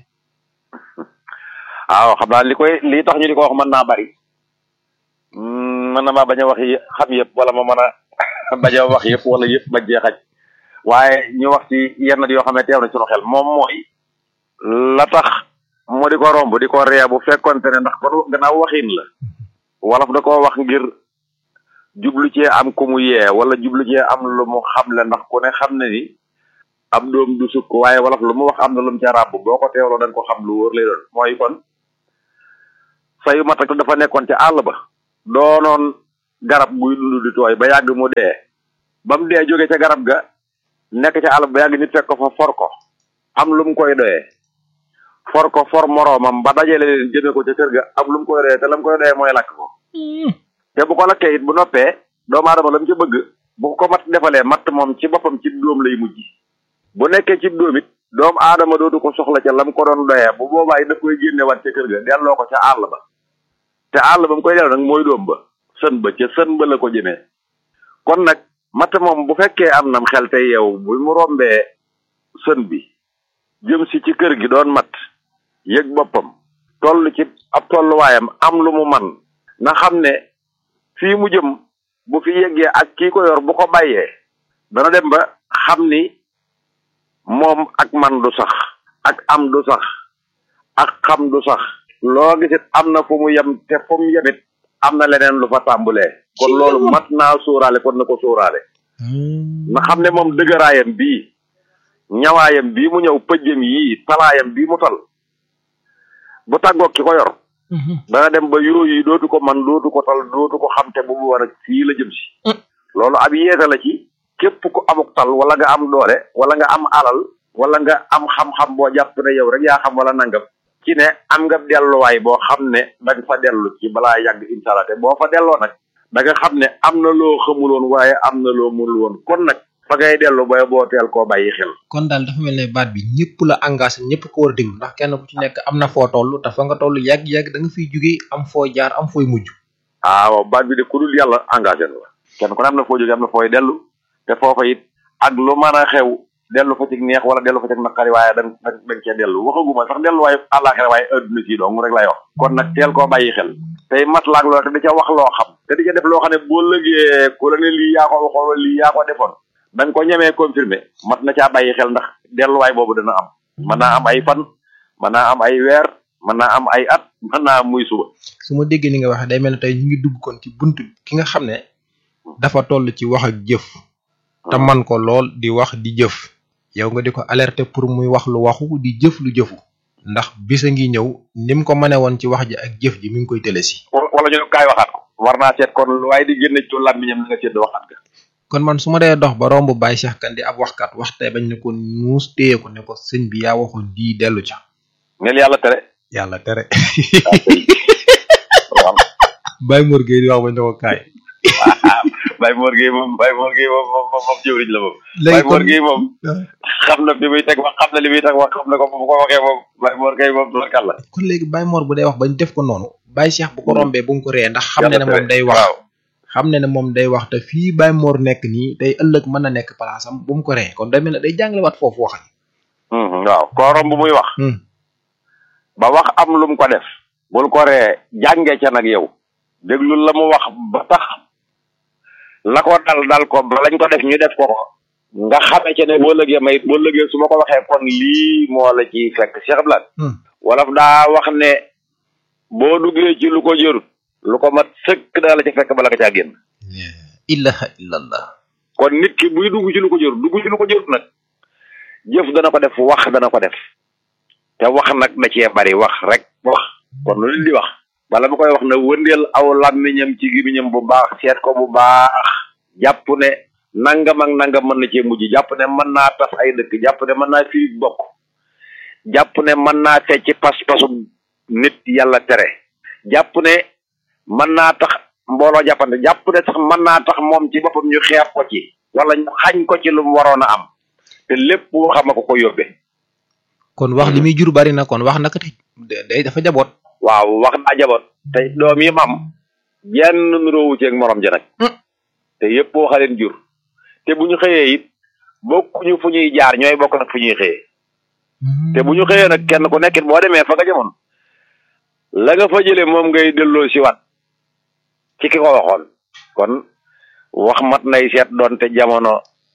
waaw xam naa li koy li tax ñu di ko wax mën naa bari mën na maa bañ a wax yi xam yëpp wala ma mën a bañ a wax yëpp wala yëpp bañ cee xaj waaye ñu wax ci yenn yoo xam ne teew na sunu xel moom mooy la tax mu di ko romb di ko ree bu fekkonte ne ndax kon gannaaw waxin la wolof da koo wax ngir jublu cee am ku mu yee wala jublu cee am lu mu xamle ndax ku ne xam ne ni ab doom du sukk waaye wolof lu mu wax am na lu mu ca ràbb boo ko teewloo da nga ko xam lu wóor lay doon mooy kon sayu matak dafa nekkoon ca àll ba doonoon garab guy dund di tooy ba yàgg mu dee ba mu dee jóge ca garab ga nekk ca àll ba yàgg nit fekk ko fa for ko am lu mu koy doyee for ko for moroomam ba dajale leen jëme ko ca kër ga am lu mu koy doyee te la mu koy doyee mooy lakk ko te bu ko lakkee it bu noppee doomu aadama la mu ca bëgg bu ko mat defalee matt moom ci boppam ci dóom lay mujj bu nekkee ci dóom it doomu aadama dootu ko soxla ca la mu ko doon doyee bu boobaa it daf koy génne wat ca kër ga delloo ko ca àll ba te àll ba mu koy delloo nag mooy doom ba sën ba ca sën ba la ko jëmee kon nag matt moom bu fekkee am nam xel te yow bu mu rombee sën bi jëm si ci kër gi doon mat yëg boppam toll ci ab tolluwaayam am lu mu man na xam ne fii mu jëm bu fi yeggee ak kii ko yor bu ko bàyyee dana dem ba xam ni moom ak man du sax ak am du sax ak xam du sax loo gisit am na fu mu yem te fu mu yemit am na leneen lu fa tàmbulee kon loolu mat naa sóoraale kon na ko sóoraale na xam ne moom dëgëraayam bii ñawaayam bii mu ñëw pëjjam yii talaayam bii mu tal bu tàggoog ki ko yor dana dem ba yooyu dootu ko man dootu ko tal dootu ko xam te bu mu war a fii la jëm si loolu ab yeete la ci képp ku amuk tal wala nga am doole wala nga am alal wala nga am xam-xam boo jàpp ne yow rek yaa xam wala nangam ci ne am nga delluwaay boo xam ne da nga fa dellu ci balaa yàgg incha allah te boo fa delloo nag da nga xam ne am na loo xamuloon waaye am na loo mënul woon kon nag fa ngay dellu booy boo teel koo bàyyi xel. kon daal dafa mel ne baat bi ñëpp la engagé ñëpp ko war a déglu ndax kenn ku ci nekk am na foo toll te fa nga toll yàgg-yàgg da nga fiy jugee am foo jaar am fooy mujj. ah waaw baat bi de ku dul yàlla engagé na la kenn ku ne am na foo jógee am na fooy dellu te foofa it ak lu mën a xew dellu fa ci neex wala dellu fa ci naqari waaye da nga da nga cee dellu waxaguma sax delluwaay àllaaxira waaye adduna si dong rek lay wax kon nag teel koo bàyyi xel tey matlaak loolu te di ca wax loo xam te di ca def loo xam ne boo lëgee ku la ne lii yaa ko waxoon wala lii yaa ko defoon da nga ko ñemee confirmer mat na caa bàyyi xel ndax delluwaay boobu dana am mën naa am ay fan mën naa am ay weer mën naa am ay at mën naa am muy suba su ma déggee ni nga waxee day mel ne tey ñu ngi dugg kon ci bunt ki nga xam ne dafa toll ci wax ak jëf te man ko lool di wax di jëf yow nga di ko alerter pour muy wax lu waxu di jëf lu jëfu ndax bisa ngi ñëw ni mu ko mëne woon ci wax ji ak jëf ji mi ngi koy tële si wala ñu ne kaay waxaat ko war naa seet kon lu waaye di génne ci làmmiñam na nga seet waxaat ka kon man su ma dee dox ba romb Baye Cheikh Kane di ab waxkat waxte bañ ne ko nuus téye ko ne ko sëñ bi yaa waxoon di dellu ca neel yàlla tere yàlla tere Baye Mor Gueye di wax bañ ne ko kaay Baye Mor Gueye moom Baye Mor Gueye moom moom moom jëwriñ la moom léegi Baye Mor kon- Gueye moom xam na bi muy teg wax xam na li muy teg wax xam na ko bu ko waxee moom Baye Mor Gueye moom tubarkàlla kon léegi Baye Mor bu dee wax bañ def ko noonu Baye Cheikh bu ko rombee bu mu ko ree ndax xam ne ne Yàlla moom tere. day wax waaw xam ne ne moom day wax te fii Baye Mor nekk nii tey ëllëg mën na nekk place am bu mu ko ree kon day mel ne day jàngalewaat foofu wax Mhm, waaw koo romb muy wax Hmm. ba wax am lu mu ko def bul ko ree jànge ca nag yow déglu la mu wax ba tax la ko dal dal ko ba lañ ko def ñu def ko ko nga xame ca ne boo lëgee may boo lëgee su ma ko waxee kon lii moo la ci fekk Cheikh Abdoulaye Hmm. wolof daa wax ne boo duggee ci lu ko jërut lu ko mat sëkk daa la ca fekk bala nga caa génn ilaha illallah kon nit ki buy dugg ci lu ko jërut dugg ci lu ko jërut nag jëf dana ko def wax dana ko def te wax nag da cee bari wax rek wax kon lu nit di wax bala ma koy wax na wëndeel aw làmmiñam ci gimiñam bu baax seet ko bu baax jàpp ne nangam ak nangam mën na cee mujj jàpp ne mën naa tas ay dëkk jàpp ne mën naa firi bokk jàpp ne mën naa fecc pas-pasu nit yàlla tere jàpp ne mën naa tax mbooloo jàppante jàpp ne sax mën naa tax moom ci boppam ñu xeeb ko ci wala ñu xañ ko ci lu mu waroon a am te lépp waxama ko ko yóbbee kon wax li muy jur bari na kon wax naka te day dafa jaboot waaw wax naa jaboot te doom yi mam jenn nuróowu ci ak morom ja nag te yépp waxaleen jur te bu ñu xëyee it bokkuñu fu ñuy jaar ñooy bokk nag fu ñuy xëyee te bu ñu xëyee nag kenn ku nekkit boo demee fa nga jamoon la nga fa jëlee moom ngay delloo si waat ci ki ko waxoon kon wax mat nay seet doonte jamono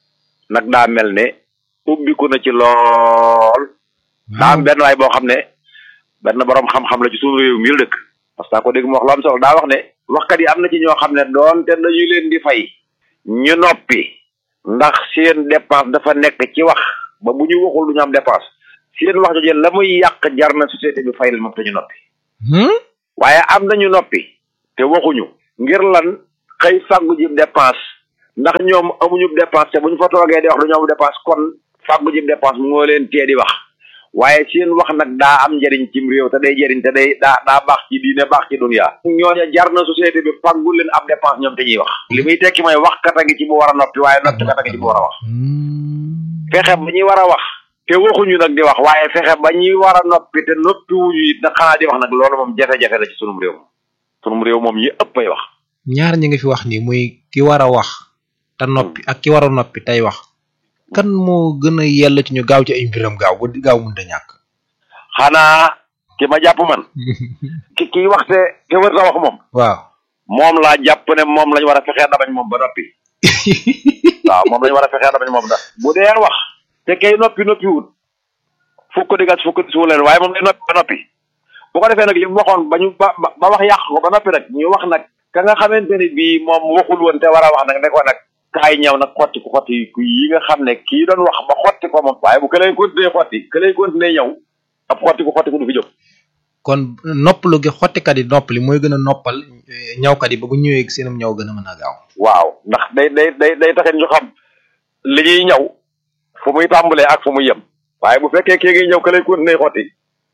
nag daa mel ne ubbiku na ci lool daa am benn waay boo xam ne benn borom xam-xam la ci suñu réew mi la dëkk parce que ko dégg mu wax lu am solo daa wax ne waxkat yi am na ci ñoo xam ne doonte dañu leen di fay ñu noppi ndax seen dépense dafa nekk ci wax ba bu ñu waxul du ñu am dépense seen wax jooju la muy yàq jar na société bi fay leen moom te ñu noppi waaye am nañu noppi te waxuñu ngir lan xëy fàggu ji dépense ndax ñoom amuñu dépense te bu ñu fa toogee di wax du ñu am dépense kon fàggu ji dépense moo leen tee di wax waaye seen wax nag daa am njëriñ cim réew te day jëriñ te day daa daa baax ci diine baax ci dunya ñooña jar na société bi fàggu leen ab dépense ñoom te ñuy wax li muy tekki mooy wax kat a ngi ci bu war a noppi waaye noppi kat a ngi ci bu war a wax fexe ba ñuy war a wax te waxuñu nag di wax waaye fexe ba ñuy war a noppi te noppi wuñu it nag xanaa di wax nag loolu moom jafe-jafe la ci sunum réew moom sunum réew moom yi ëpp ay wax ñaar ñi nga fi wax nii muy ki war a wax te noppi ak ki war a noppi tey wax kan moo gën a yell ci ñu gaaw ci ay mbiram gaaw ba gaaw mënta ñàkk xanaa ki ma jàpp man ki kii wax te te wër sa wax moom waaw moom laa jàpp ne moom lañu war a fexee dabañ moom ba noppi waaw moom lañu war a fexee dabañ moom da bu dee wax te kay noppi noppi wut fukk di gas fukk suwu leen waaye moom day noppi ba noppi bu ko defee nag li mu waxoon ba ñu ba ba wax yàq ko ba noppi nag ñu wax nag ka nga xamante ne bii moom waxul woon te war a wax nag ne ko nag kaay ñëw nag xotti ko xotti ku yi nga xam ne kii doon wax ba xotti ko moom waaye bu ka lay continuer xotti ka lay continuer ñëw ab xotti ko xotti ko du fi jóg kon noppalu gi xottikat yi noppali mooy gën a noppal ñawkat yi ba bu ñëwee seenum ñaw gën a mën a gaaw waaw ndax day day day day taxit ñu xam li ñuy ñëw fu muy tàmbalee ak fu muy yem waaye bu fekkee kii ngi ñëw ka lay continuer xotti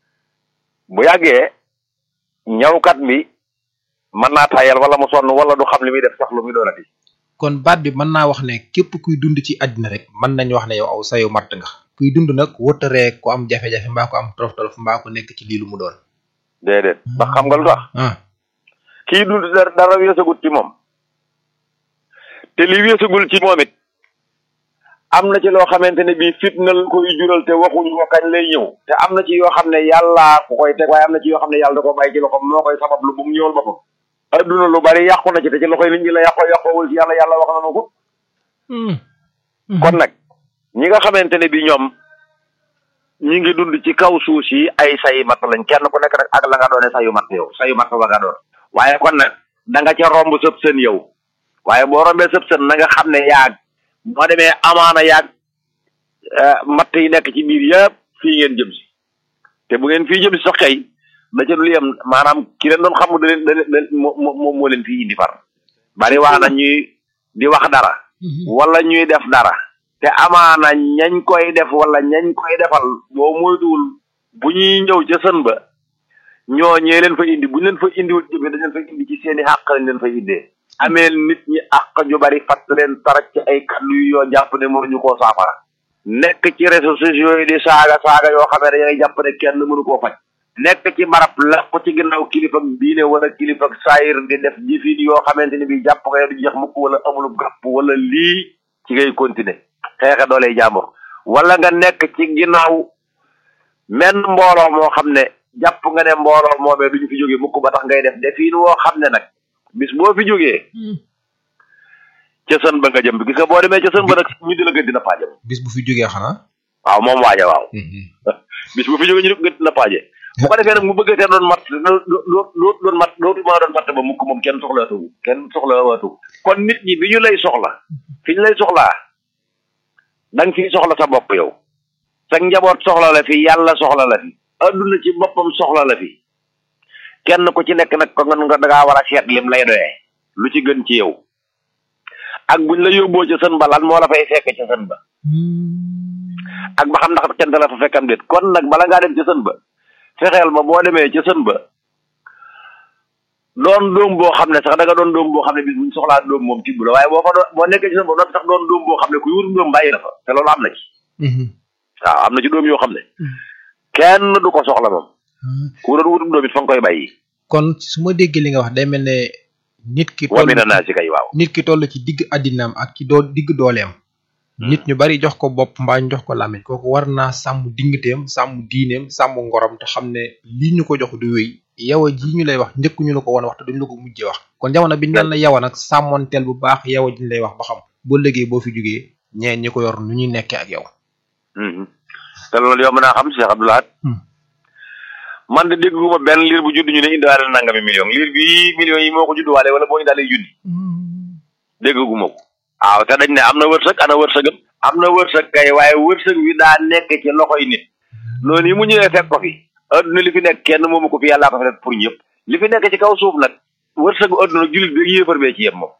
bu yàggee ñawkat bi mën naa tayal wala mu sonn wala du xam li muy def sax lu muy doonati kon baat bi mën naa wax ne képp kuy dund ci àddina rek mën nañ wax ne yow aw sayu matt nga kuy dund nag wëttaree ku am jafe-jafe mbaa ko am tolof tolof mbaa ko nekk ci lii lu mu doon déedéet ndax xam nga lu tax kii dund dara dara weesagut ci moom te li weesagul ci moom it am na ci loo xamante ne bii fitna la koy jural te waxuñu ko kañ lay ñëw te am na ci yoo xam ne yàllaa ko koy teg waaye am na ci yoo xam ne yàlla da ko bàyyi ci loxoom moo koy sabab lu bu mu ñëwal boppam adduna lu bari yàqu na ci te ci loxoy nit ñi la yàqoo yàqoowul ci yàlla yàlla wax na ko kon nag ñi nga xamante ne bi ñoom ñi ngi dund ci kaw suuf si ay sayi matt lañ kenn ku nekk nag ak la nga doone sayu matt yow sayu matt ba nga doon waaye kon nag da nga ca romb sëb sën yow waaye boo rombee sëb sën na nga xam ne yaag boo demee amaana yaag matt yi nekk ci biir yëpp fii ngeen jëm si te bu ngeen fii jëm si sax kay da ca dul yem maanaam ki leen doon xam da leen da leen moo moo moo leen fii indi far bari waa na ñuy di wax dara wala ñuy def dara te amaana ñañ koy def wala ñañ koy defal boo moytuwul bu ñuy ñëw ca sën ba ñoo ñee leen fa indi bu ñu leen fa indiwul jëmee dañ leen fa indi ci seeni xàq lañ leen fa indee amee nit ñi àq ju bari fatt leen tarak ci ay kàddu yu yoo jàpp ne mënuñu koo saafara nekk ci réseaux sociaux yi di saaga saaga yoo xam ne da ngay jàpp ne kenn mënu koo faj nekk ci barab la ko ci ginnaaw kilifa diine wala kilifa saayir di def jëfin yoo xamante ni bi jàpp nga du jeex mukk wala amulub gàpp wala lii ci ngay continuer xeexe dooley jàmbur wala nga nekk ci ginnaaw menn mbooloo moo xam ne jàpp nga ne mbooloo moomee duñu fi jógee mukk ba tax ngay def defin woo xam ne nag bis boo fi jógee ca sën ba nga jëm gis nga boo demee ca sën ba nag ñu di la gën dina paajam bis bu fi jógee xanaa waaw moom waaja waaw bis bu fi jógee ñu gën dina paaje bu ko defee nag mu bëgg te doon mat doo doo doon mat dootu maa doon matt ba mukk moom kenn soxla tugu kenn soxla waatu kon nit ñi bi ñu lay soxla fi ñu lay soxlaa da nga fiy soxla sa bopp yow sa njaboot soxla la fi yàlla soxla la fi adduna ci boppam soxla la fi kenn ku ci nekk nag ko nga nga dangaa war a seet lim lay doyee lu ci gën ci yow ak buñ la yóbboo ca sën ba lan moo la fay fekk ca sën ba ak ba xam ndax kenn la fa fekkam déet kon nag bala ngaa dem ca sën ba fexeel ba boo demee ca sën ba doon doom boo xam ne sax da nga doon doom boo xam ne bis buñ soxlaa doom moom tibb la waaye boo fa doon boo nekkee ci sën ba doon sax doon doom boo xam ne ku yurum doom bàyyi la fa te loolu am na ci waaw am na ci doom yoo xam ne kenn du ko soxla moom ku doon wutum doom it fa nga koy bàyyi kon su ma déggee li nga wax day mel ne nit ki wa mina naa si kay waaw nit ki toll ci digg addinaam ak ci doo digg dooleem nit ñu bari jox ko bopp mbaa ñu jox ko làmmiñ kooku war naa sàmm diggateem sàmm diineem sàmm ngorom te xam ne lii ñu ko jox du wéy yawa ji ñu lay wax njëkk ñu la ko woon wax te duñ la ko mujjee wax kon jamono bi ñu naan la yawa nag sàmmoonteel bu baax yawa ji ñu lay wax ba xam boo liggéey boo fi jógee ñeen ñi ko yor nu ñuy nekkee ak yow te loolu yow mën naa xam Cheikh Abdoulaye man de dégguma benn liir bu judd ñu ne indiwaale nangami million liir bi millions yi moo ko judduwaale wala boo indaalee junni dégguma ko waaw te dañ ne am na wërsëg ana wërsëgam am na wërsëg kay waaye wërsëg wi daa nekk ci loxoy nit loolu yi mu ñëwee fekk ko fi adduna li fi nekk kenn moomu ko fi yàllaa ko fi def pour ñëpp li fi nekk ci kaw suuf nag wërsëgu adduna jullit bi yéefar bee ci yem moom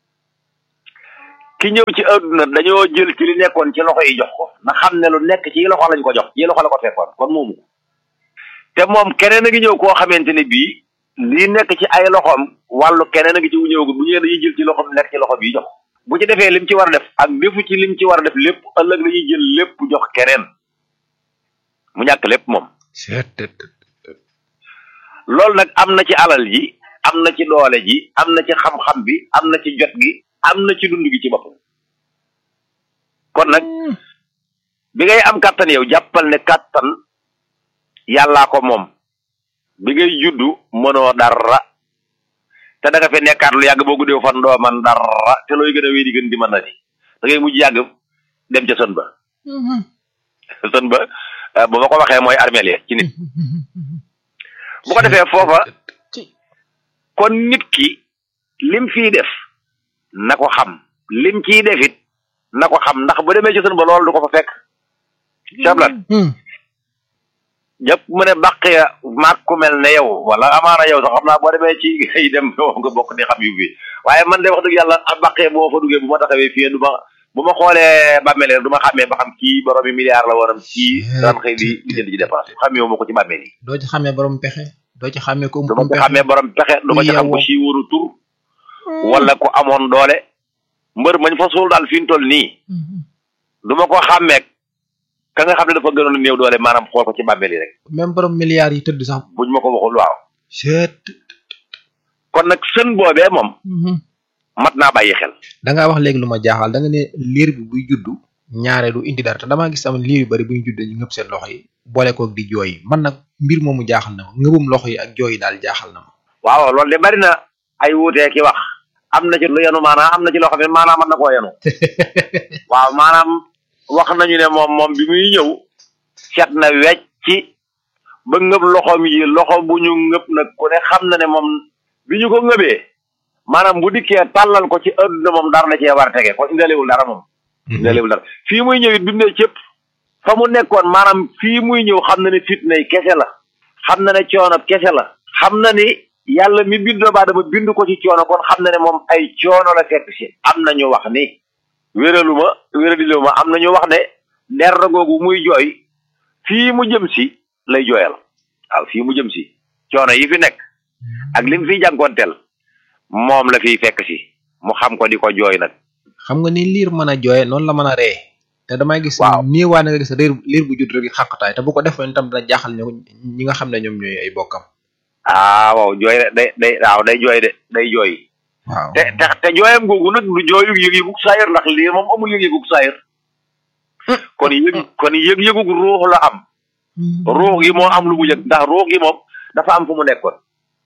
ki ñëw ci adduna dañoo jël ci li nekkoon ci loxo yi jox ko na xam ne lu nekk ci loxo lañ ko jox yi loxo la ko fekkoon kon moomu ko te moom keneen a ngi ñëw koo xamante ne bii lii nekk ci ay loxoom wàllu keneen a ngi ci wu ñëw bu ñëwee dañuy jël ci loxoom nekk ci loxo bii jox bu ci defee lim ci war a def ak defu ci lim ci war a def lépp ëllëg dañuy jël lépp jox keneen mu ñàkk lépp moom loolu nag am na ci alal ji am na ci doole ji am na ci xam-xam bi am na ci jot gi am na ci dund gi ci boppam kon nag bi ngay am kàttan yow jàppal ne kàttan yàllaa ko moom bi ngay juddu mënoo dara te da nga fi nekkaat lu yàgg boo guddee fan doo man dara te looy gën a wéy di gën di mën na di da ngay mujj yàgg dem ca sën ba sën ba bu ma ko waxee mooy armeel ya ci nit bu ko defee foofa kon nit ki lim fii def na ko xam lim ciy defit na ko xam ndax bu demee ci sën ba loolu du ko fa fekk cablat jàpp mu ne bàq ya maag ku mel ne yow wala amaana yow sax xam naa boo demee ci ngay dem nga bokk di xam yu bi waaye man de wax dëgg yàlla a bàq ya boo fa duggee bu ma taxawee fii du ma bu ma xoolee bàmmeel yi du ma xàmmee ba xam kii boroomi milliard la woonam kii daan xëy di di jënd ci dépense xàmmee ma ko ci bàmmeel yi doo ci xàmmee borom pexe doo ci xàmmee ko du ma ci xàmmee borom pexe du ma ci xam ko si wóoru tur wala ko amoon doole mbër mañ fa suul daal fi ñu toll nii du ma ko xàmmee ka nga xam ne dafa gënoon a néew doole maanaam xool ko ci bàmmeel yi rek même borom milliards yi tëdd sax buñ ma ko waxul waaw seet kon nag sën boobee moom mat naa bàyyi xel da ngaa wax léegi lu ma jaaxal da nga ne liir bi buy juddu ñaare du indi dara te damaa gis tamit liir yu bari bu ñu juddee ñu ngëb seen loxo yi boole koog di jooy man nag mbir moomu jaaxal na ma ngëbum loxo yi ak jooy yi daal jaaxal na ma waaw loolu de bari na ay wuutee ki wax am na ci lu yenu maanaam am na ci loo xam ne maanaam mën na koo yenu waaw maanaam wax nañu ne moom moom bi muy ñëw set na wecc ci ba ngëb loxoom yi loxo bu ñu ngëb nag ku ne xam na ne moom bi ñu ko ngëbee maanaam bu dikkee tàllal ko ci adduna moom dara la cee war a tege kon indalewul dara moom indalewul dara fii muy ñëw it bi mu ne cëpp fa mu nekkoon maanaam fii muy ñëw xam na ne fitnay kese la xam na ne coono kese la xam na ni yàlla mi bind doomu aadama bind ko ci coono kon xam na ne moom ay coono la fekk si am na ñu wax ni wéraluma wéraliluma am na ñu wax ne der googu muy jooy fii mu jëm si lay jooyal waaw fii mu jëm si coono yi fi nekk ak lim fiy jànkoonteel moom la fiy fekk si mu xam ko di ko jooy nag xam nga ni liir mën a jooye noonu la mën a ree te damay gis nii waa nga gis liir liir bu judd rek xàqtaay te bu ko defoon itam dina jaaxal ñu ñi nga xam ne ñoom ñooy ay bokkam ah waaw jooy de day day waaw day jooy de day jooy waaw te te te jooyam googu nag du jooyu yëg-yëgug saayir ndax lii moom amul yëg-yëgug saayir kon yëg kon yëg-yëgug ruux la am ruux gi moo am lu mu yëg ndax ruux gi moom dafa am fu mu nekkoon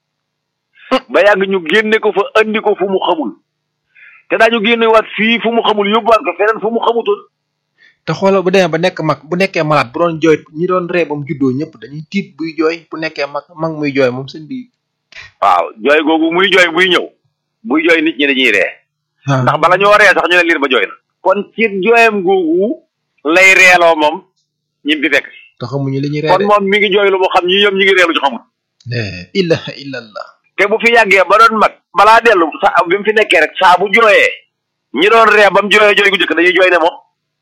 ba yàgg ñu génne ko fa andi ko fu mu xamul te daañu génne waat fii fu mu xamul yóbbuwaat ko feneen fu mu xamutoon te xoolal bu demee ba nekk mag bu nekkee malade bu doon jooy ñi doon ree ba mu juddoo ñëpp dañuy tiit buy jooy bu nekkee mag mag muy jooy moom sëñ bi waaw jooy googu muy jooy buy ñëw buy jooy nit ñi dañuy ree waaw ndax bala ñoo ree sax ñu ne liir ba jooy na kon ci jooyam googu lay reeloo moom ñi fi fekk si te xamuñu li ñuy ree kon moom mi ngi jooy lu mu xam ñi ñoom ñi ngi reelu ci xamul de ilaha illallah te bu fi yàggee ba doon mag balaa dellu sa bi mu fi nekkee rek saa bu jooyee ñi doon ree ba mu jooyee jooy gu njëkk dañuy jooy ne moom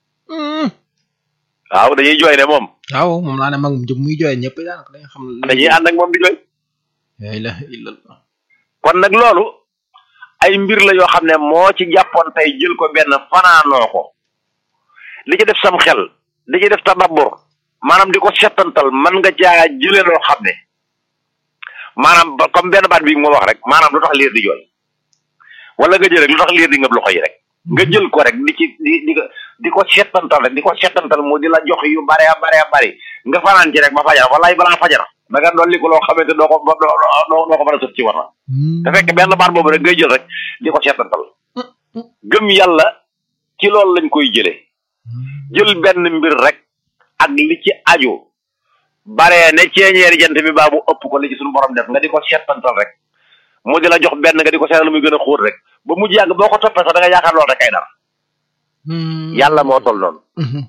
waaw dañuy jooy ne moom waaw moom laa ne mag mu jëm muy jooy ñëpp daanaka dañuy xam dañuy ànd ak moom di jooy la ilaha illallah kon nag loolu ay mbir la yoo xam ne moo ci jàppoon tey jël ko benn fanaanoo ko li ci def sam xel li ci def tadabbur maanaam di ko settantal man nga caa jëlee loo xam ne maanaam ba comme benn baat bi moo wax rek maanaam lu tax liir di jooy wala nga jël rek lu tax liir di ngëb loxo yi rek nga jël ko rek di ci di di ko di ko settantal rek di ko settantal mu di la jox yu bare bare bari nga fanaan ci rek ba fajar wallaay balaa fajar da nga dolli ko loo xamante doo ko doo doo doo ko mën a sëf ci war na te fekk benn baat boobu rek ngay jël rek di ko settantal gëm yàlla ci loolu lañ koy jële jël benn mbir rek ak li ci aju baree ne ceeñeeri jant bi baa bu ëpp ko li ci suñu borom def nga di ko seetantal rek mu di la jox benn nga di ko seetal muy gën a xóot rek ba mujj yàgg boo ko toppee sax da nga yaakaar loolu rek ay dara yàlla moo tol noonu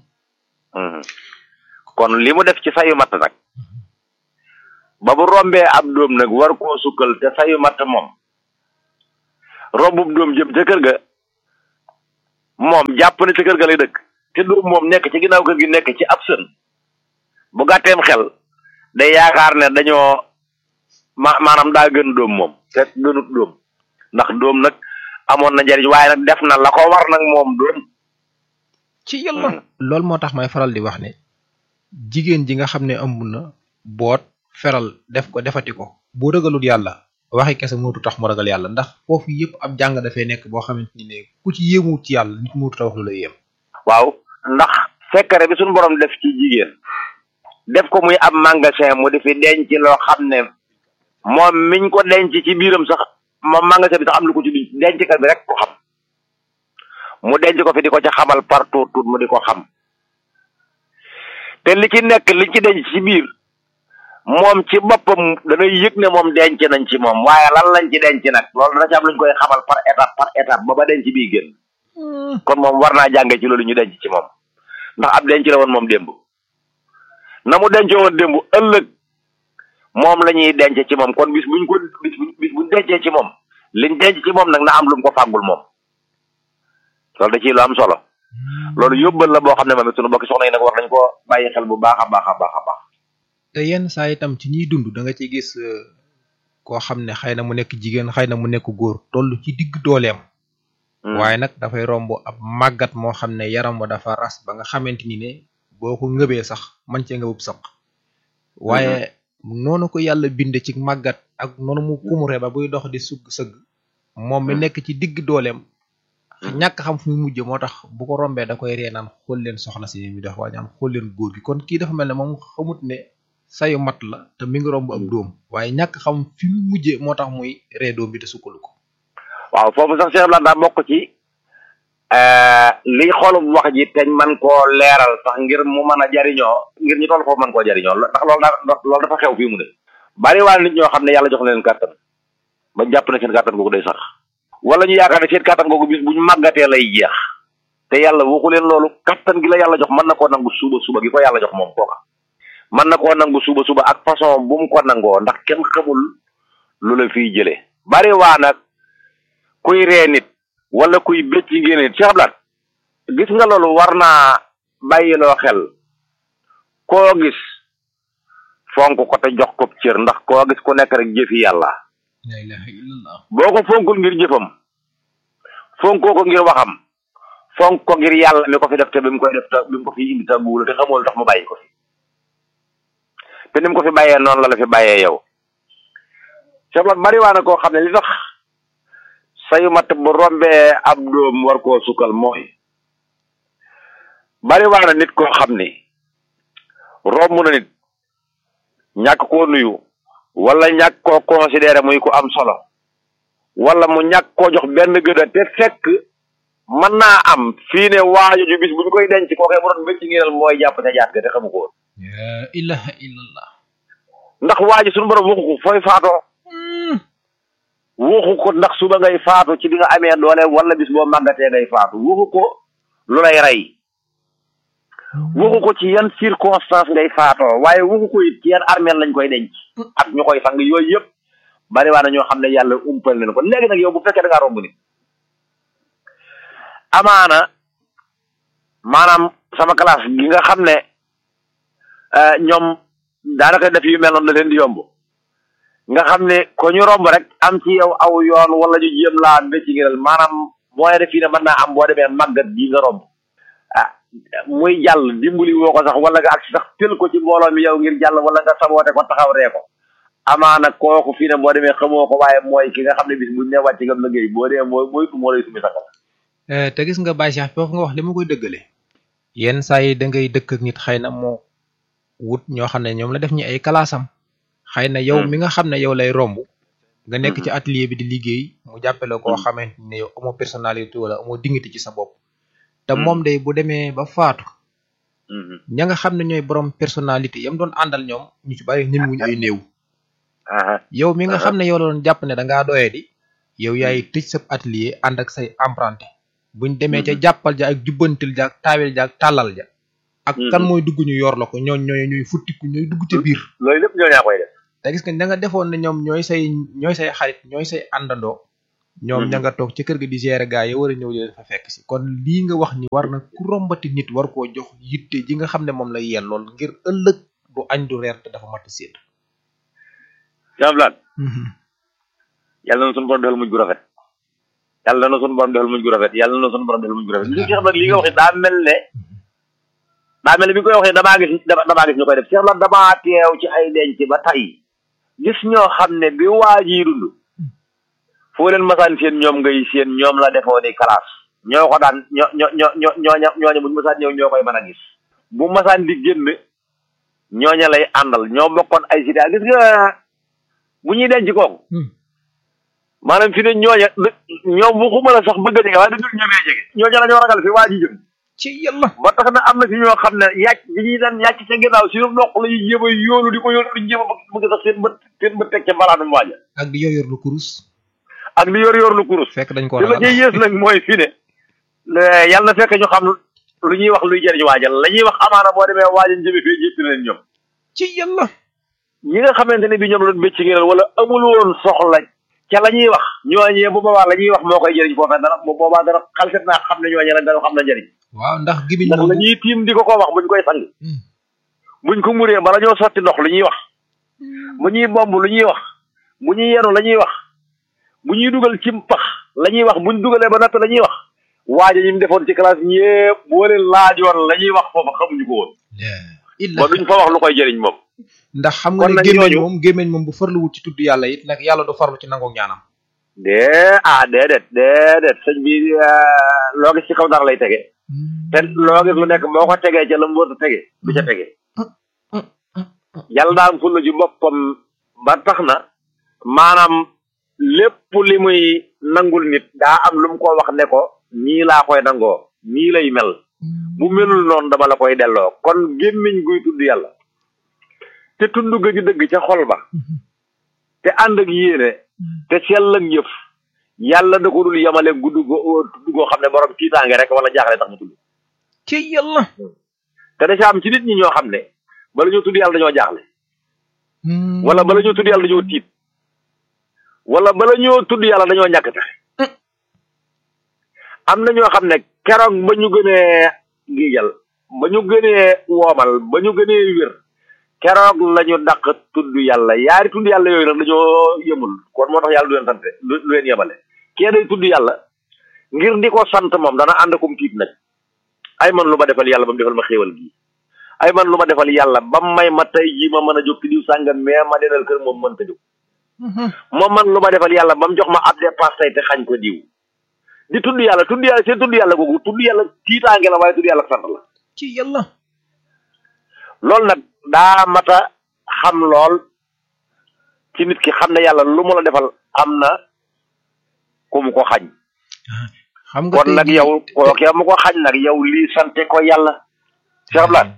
kon li mu def ci sayu matt nag ba bu rombee ab doom nag war koo sukkal te sayu matt moom rombub doom jëm ca kër ga moom jàpp ne ca kër ga lay dëkk te doom moom nekk ci ginnaaw kër gi nekk ci ab sën bu gàtteem xel day yaakaar ne dañoo ma maanaam daa gën doom moom te gënut doom ndax doom nag amoon na njariñ waaye nag def na la ko war nag moom doom ci yàlla loolu moo tax may faral di wax ne jigéen ji nga xam ne ëmb na boot feral def ko defati ko bu ragalut yàlla waxi kese mootu tax mu ragal yàlla ndax foofu yëpp ab jàng dafay nekk boo xamante ni ne ku ci yéemuwut ci yàlla nit mootu ta wax lu la yéem waaw ndax fekkare bi suñu borom def ci jigéen def ko muy ab magasin mu di fi denc loo xam ne moom miñ ko denc ci biiram sax moom magasin bi sax am lu ko ci denc kat bi rek ko xam mu denc ko fi di ko ca xamal partout tout mu di ko xam te li ci nekk li ci denc ci biir moom ci boppam danay yëg ne moom denc nañ ci moom waaye lan lañ ci denc nag loolu dana ci am luñ koy xamal par étape par étape ba ba denc bii génn kon moom war naa jànge ci loolu ñu denc ci moom ndax ab denc la woon moom démb na mu dencoo woon démb ëllëg moom la ñuy denc ci moom kon bis buñ ko bis buñ bis buñ dencee ci moom liñ denc ci moom nag na am lu mu ko fàggul moom loolu da ciy lu am solo loolu yóbbal la boo xam ne moom it sunu bokki soxna yi nag war nañ ko bàyyi xel bu baax a baax a baax a baax te yenn saa itam ci ñiy dund da nga ci gis koo xam ne xëy na mu nekk jigéen xëy na mu nekk góor toll ci digg dooleem waaye nag dafay romb ab màggat moo xam ne yaram wa dafa ras ba nga xamante ni ne boo ko ngëbee sax man cee ngëbub saq waaye noonu ko yàlla binde ci màggat ak noonu mu kumure ba buy dox di sugg sëgg moom mi nekk ci digg dooleem ñàkk xam fu mu mujj moo tax bu ko rombee da koy ree naan xool leen soxna si mi dox waa ñaan xool leen góor gi kon kii dafa mel ne moom xamut ne sayu mat la te mi ngi romb ab dóom waaye ñàkk xam fi mu mujjee moo tax muy ree doom bi te sukkalu ko waaw foofu sax Cheikh Blanc daa bokk ci li xolub wax ji teñ man koo leeral sax ngir mu mën a jariñoo ngir ñu toll foofu mën koo jariñoo ndax loolu daa loolu dafa xew fii mu ne bari waa nit ñoo xam ne yàlla jox na leen kàttan ba jàpp ne seen kàttan googu day sax wala ñu yaakaar ne seen kàttan googu bis bu ñu màggatee lay jeex te yàlla waxu leen loolu kàttan gi la yàlla jox mën na koo nangu suba suba gi ko yàlla jox moom kooka mën na koo nangu suba suba ak façon bu mu ko nangoo ndax kenn xamul lu la fiy jëlee bari waa nag kuy ree nit wala kuy bëcc ngeen nit Cheikh Blanc gis nga loolu war naa bàyyiloo xel koo gis fonk ko te jox ko cër ndax koo gis ku nekk rek jëfi yàlla la ilaha illallah boo ko fonkul ngir jëfam fonkoo ko ngir waxam fonk ko ngir yàlla mi ko fi def te bi mu koy def te bi mu ko fi indi te guula te xamul tax mu bàyyi ko fi te ni mu ko fi bàyyee noonu la la fi bàyyee yow Cheikh Blanc bari waa na koo xam ne li tax sayu matt bu rombee ab doom war koo sukkal mooy bari waa na nit koo xam ni romb na nit ñàkk koo nuyu wala ñàkk koo considéré muy ku am solo wala mu ñàkk koo jox benn gëda te fekk mën naa am fii ne waajo ju bis bu ñu koy denc koo koy mu doon bëcc ngeenal mooy jàpp te jaat ga te xamu ko woon la ilaha illallah ndax waaji suñu borom waxu ko fooy faatoo waxu ko ndax suba ngay faatu ci bi nga amee doole wala bis boo màggatee ngay faatu waxu ko lu lay rey waxu ko ci yan circonstance ngay faatoo waaye waxu ko it ci yan armeel lañ koy denc ak ñu koy sang yooyu yëpp bari waa na ñoo xam ne yàlla umpal leen ko léegi nag yow bu fekkee da ngaa romb ni amaana maanaam sama classe gi nga xam ne ñoom daanaka def yu mel noonu la leen di yomb nga xam ne ko ñu romb rek am ci yow aw yoon wala ñu jéem laa bëcc ngiral maanaam mooy def fii ne mën naa am boo demee màggat bii nga romb ah muy jàll dimbali woo ko sax wala nga ak sax tël ko ci mbooloo mi yow ngir jàll wala nga saboote ko taxaw ree ko amaana kooku fii ne boo demee xamoo ko waaye mooy ki nga xam ne bis buñ ne wàcc ngam liggéey boo dee mooy mooy moo lay sumi saxal te gis nga Baye Cheikh foofu nga wax li ma koy dëggale yenn saa yi da ngay dëkk ak nit xëy na moo wut ñoo xam ne ñoom la def ñi ay kalaasam xëy na yow mi nga xam ne yow lay romb nga nekk ci atelier bi di liggéey mu jàppale koo xamante ne yow amoo personnalité wala amoo dignité ci sa bopp te moom day bu demee ba faatu ña nga xam ne ñooy borom personnalité yam doon àndal ñoom ñu ci bari ñemewuñu ay néew yow mi nga xam ne yow la doon jàpp ne da ngaa doyee di yow yaay tëj sa atelier ànd ak say emprunté buñ demee ca jàppal ja ak jubbantil ja ak taawel ja ak tàllal ja ak kan mooy dugg ñu yor la ko ñooñ ñooy ñooy futtiku ñooy dugg ca biir loolu lépp ñoo ñaa koy def te gis nga ña nga defoon ne ñoom ñooy say ñooy say xarit ñooy say àndandoo ñoom ña nga toog ci kër ga di gérer gaa yi war a ñëw di leen fa fekk si kon lii nga wax ni war na ku rombati nit war koo jox yitte ji nga xam ne moom lay yel lool ngir ëllëg du añ du reer te dafa mat a séet jamlaan yàlla na suñu borom defal mujj gu rafet yàlla na suñu borom defal mujj gu rafet yàlla na suñu borom defal mujj gu rafet li Cheikh nag li nga waxee daa mel ne daa mel ne bi nga koy waxee damaa gis damaa gis ñu koy def Cheikh la damaa teew ci ay denc ba tey gis ñoo xam ne bi waa ji dund foo leen masaan seen ñoom ngay seen ñoom la defoo ni classe ñoo ko daan ñoo ñoo ñoo ñoo ñooña ñooña buñu masaan ñëw ñoo koy mën a gis bu masaan di génn ñooña lay àndal ñoo bokkoon ay cité gis nga bu ñuy denc kooku maanaam fi ne ñooña ñoom waxuma la sax bëgg a jege waaye dañu ñemee jege ñooña la ñoo ragal fi waa ji jëm ci yàlla ba tax na am na fi ñoo xam ne yàcc bi ñuy daan yàcc ca ginnaaw si ndox la ñuy jéem a yoolu di ko yoolu di jéem a bëgg sax seen bët seen bët teg ca mbalaanum waaja ak di yor yor lu kurus ak di yor yor lu kurus fekk dañ ko li la cay yées nag mooy fi ne yàlla na fekk ñu xam lu ñuy wax luy jëriñ waajal la ñuy wax amaana boo demee waajal jëme fee jéppi leen ñoom ci yàlla ñi nga xamante ne bi ñoom la doon bécc ngeen wala amul woon soxla ca la ñuy wax ñooñee bu boobaa la ñuy wax moo koy jëriñ foofee dara bu boobaa dara xalset naa xam ne ñooñee nag dara xam na njëriñ waaw ndax gibiñ ndax la ñuy tiim di ko ko wax buñ koy sang buñ ko muree bala ñoo sotti ndox lu ñuy wax bu ñuy bomb lu ñuy wax bu ñuy yenu la ñuy wax bu ñuy dugal ci pax la ñuy wax buñ dugalee ba natt la ñuy wax waaja ñi mu defoon ci classe ñëpp boo leen laajoon la ñuy wax foofa xamuñu ko woon ba duñ fa wax lu koy jëriñ moom ndax xam nga ne gémmeñ moom gémmeñ moom bu farlu wut ci tudd yàlla it nag yàlla du farlu ci nangu ñaanam dee ah déedéet déedéet sëñ bi loo gis ci kaw dara lay tege te loo gis lu nekk boo ko tegee ca la mu war a tege du ca tege yàlla daa am fulla ji boppam ba tax na maanaam lépp li muy nangul nit daa am lu mu ko wax ne ko nii laa koy nangoo nii lay mel bu melul noonu dama la koy delloo kon gémmiñ guy tudd yàlla te tudd ga di dëgg ca xol ba te ànd ak yéene te sell ak yëf yàlla da ko dul yamale gudd go tudd goo xam ne borom tiitaange rek wala jaaxle tax mu tudd ci yàlla te da ca am ci nit ñi ñoo xam ne bala ñoo tudd yàlla dañoo jaaxle wala bala ñoo tudd yàlla dañoo tiit wala bala ñoo tudd yàlla dañoo ñàkk pexe am na ñoo xam ne keroog ba ñu gënee giijal ba ñu gënee woomal ba ñu gënee wér keroog la ñu dàq tudd yàlla yaari tudd yàlla yooyu nag dañoo yemul kon moo tax yàlla du leen sante lu leen yemale kee day tudd yàlla ngir di ko sant moom dana ànd akum tiit nag ay man lu ma defal yàlla ba mu defal ma xéewal gii ay man lu ma defal yàlla ba may ma tey jii ma mën a jóg ci diw sàngam mais ma denal kër moom mënta jóg moom man lu ma defal yàlla ba mu jox ma ab dépasse tey te xañ ko diw di tudd yàlla tudd yàlla seen tudd yàlla googu tudd yàlla tiitaange la waaye tudd yàlla sant la ci yàlla loolu nag daa mata xam lool ci nit ki xam ne yàlla lu mu la defal am na ku mu ko xañ xam nga kon nag yow kookee mu ko xañ nag yow lii sante ko yàlla Cheikh Abdoulaye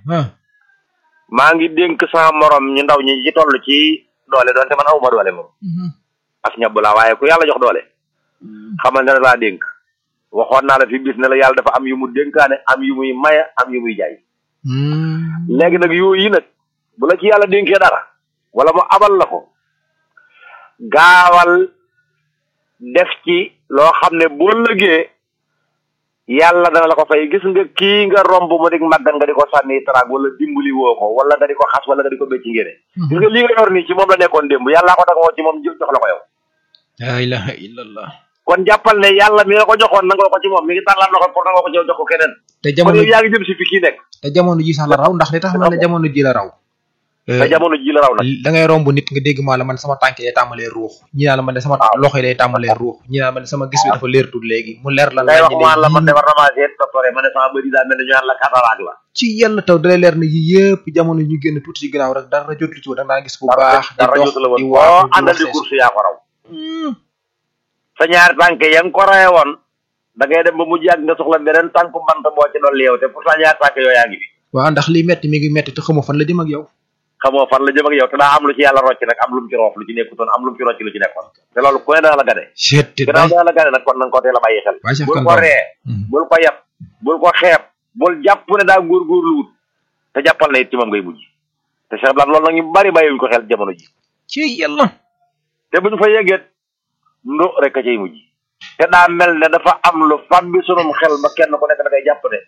maa ngi dénk sama morom ñu ndaw ñi ci toll ci doole doonte man awuma doole moom as ñabb laa waaye ku yàlla jox doole xamal ne laa dénk waxoon naa la fi bis ne la yàlla dafa am yu mu dénkaane am yu muy maye am yu muy jaay léegi nag yooyu nag bu la ci yàlla dénkee dara wala mu abal la ko gaawal def ci loo xam ne boo lëgee yàlla dana la ko fay gis nga kii nga romb mu dik màggan nga di ko sànni taraag wala dimbali woo ko wala nga di ko xas wala nga di ko bécci ngéne gis nga lii nga yor nii ci moom la nekkoon démb yàllaa ko dagoo ci moom jox la ko yow la ilaha illallah kon jàppal ne yàlla mi nga ko joxoon nangoo ko ci moom mi ngi tàllal loxo pour nangoo ko ci yow jox ko keneen te kon jamono yow yaa ngi jëm si fi kii nekk te jamono ji sax la raw ndax li tax ma ne jamono ji la raw te jamono ji la raw nag da ngay romb nit nga dégg maa la man sama tànk day tàmbalee ruux ñi naa la man de sama loxo yi day tàmbalee ruux ñi naa la man de sama gis bi dafa leer tuut léegi mu leer la ngay wax naññi maan la man de ne war na maa seet docteur ma ne sama bëri daa mel ne ñu naan la cataracte la ci yàlla taw dalay leer ne yi yëpp jamono ñu génn tuuti ci ginnaaw rek dara jotul ci woon da nga daan gis bu baax di dara dox jotu la di woon waatu boo di àndal wax di ses course yaa ko raw sa ñaari tànk ya nga ko raye woon da ngay dem ba mu yàgg nga soxla beneen tànku bant boo ci doon yeew te pourtant ñaar tànk yooyu yaa ngi fi waaw ndax li metti mi ngi metti te xamoo fan la jëm ak yow xamoo fan la jëm ak yow te daa am lu ci yàlla rocc nag am lu mu ci roof lu ci nekkutoon am lu mu ci rocc lu ci nekkoon te loolu ku ne dana la gane chet gannaaw dana la gane nag kon nanga ko teel a bàyyi xel Baye Cheikh bul Kane ko Ba. ree bul ko yab bul ko xeeb bul jàpp ne daa góorgóorlu wut te jàppal na it ci moom ngay mujj te Cheikh Blanc loolu nag ñu bari bàyyiwuñ ko xel jamono ji ci yàlla te bu ñu fa yeggeet ndo rek a cay mujj te daa mel ne dafa am lu fam bi sunum xel ba kenn ku nekk da ngay jàpp ne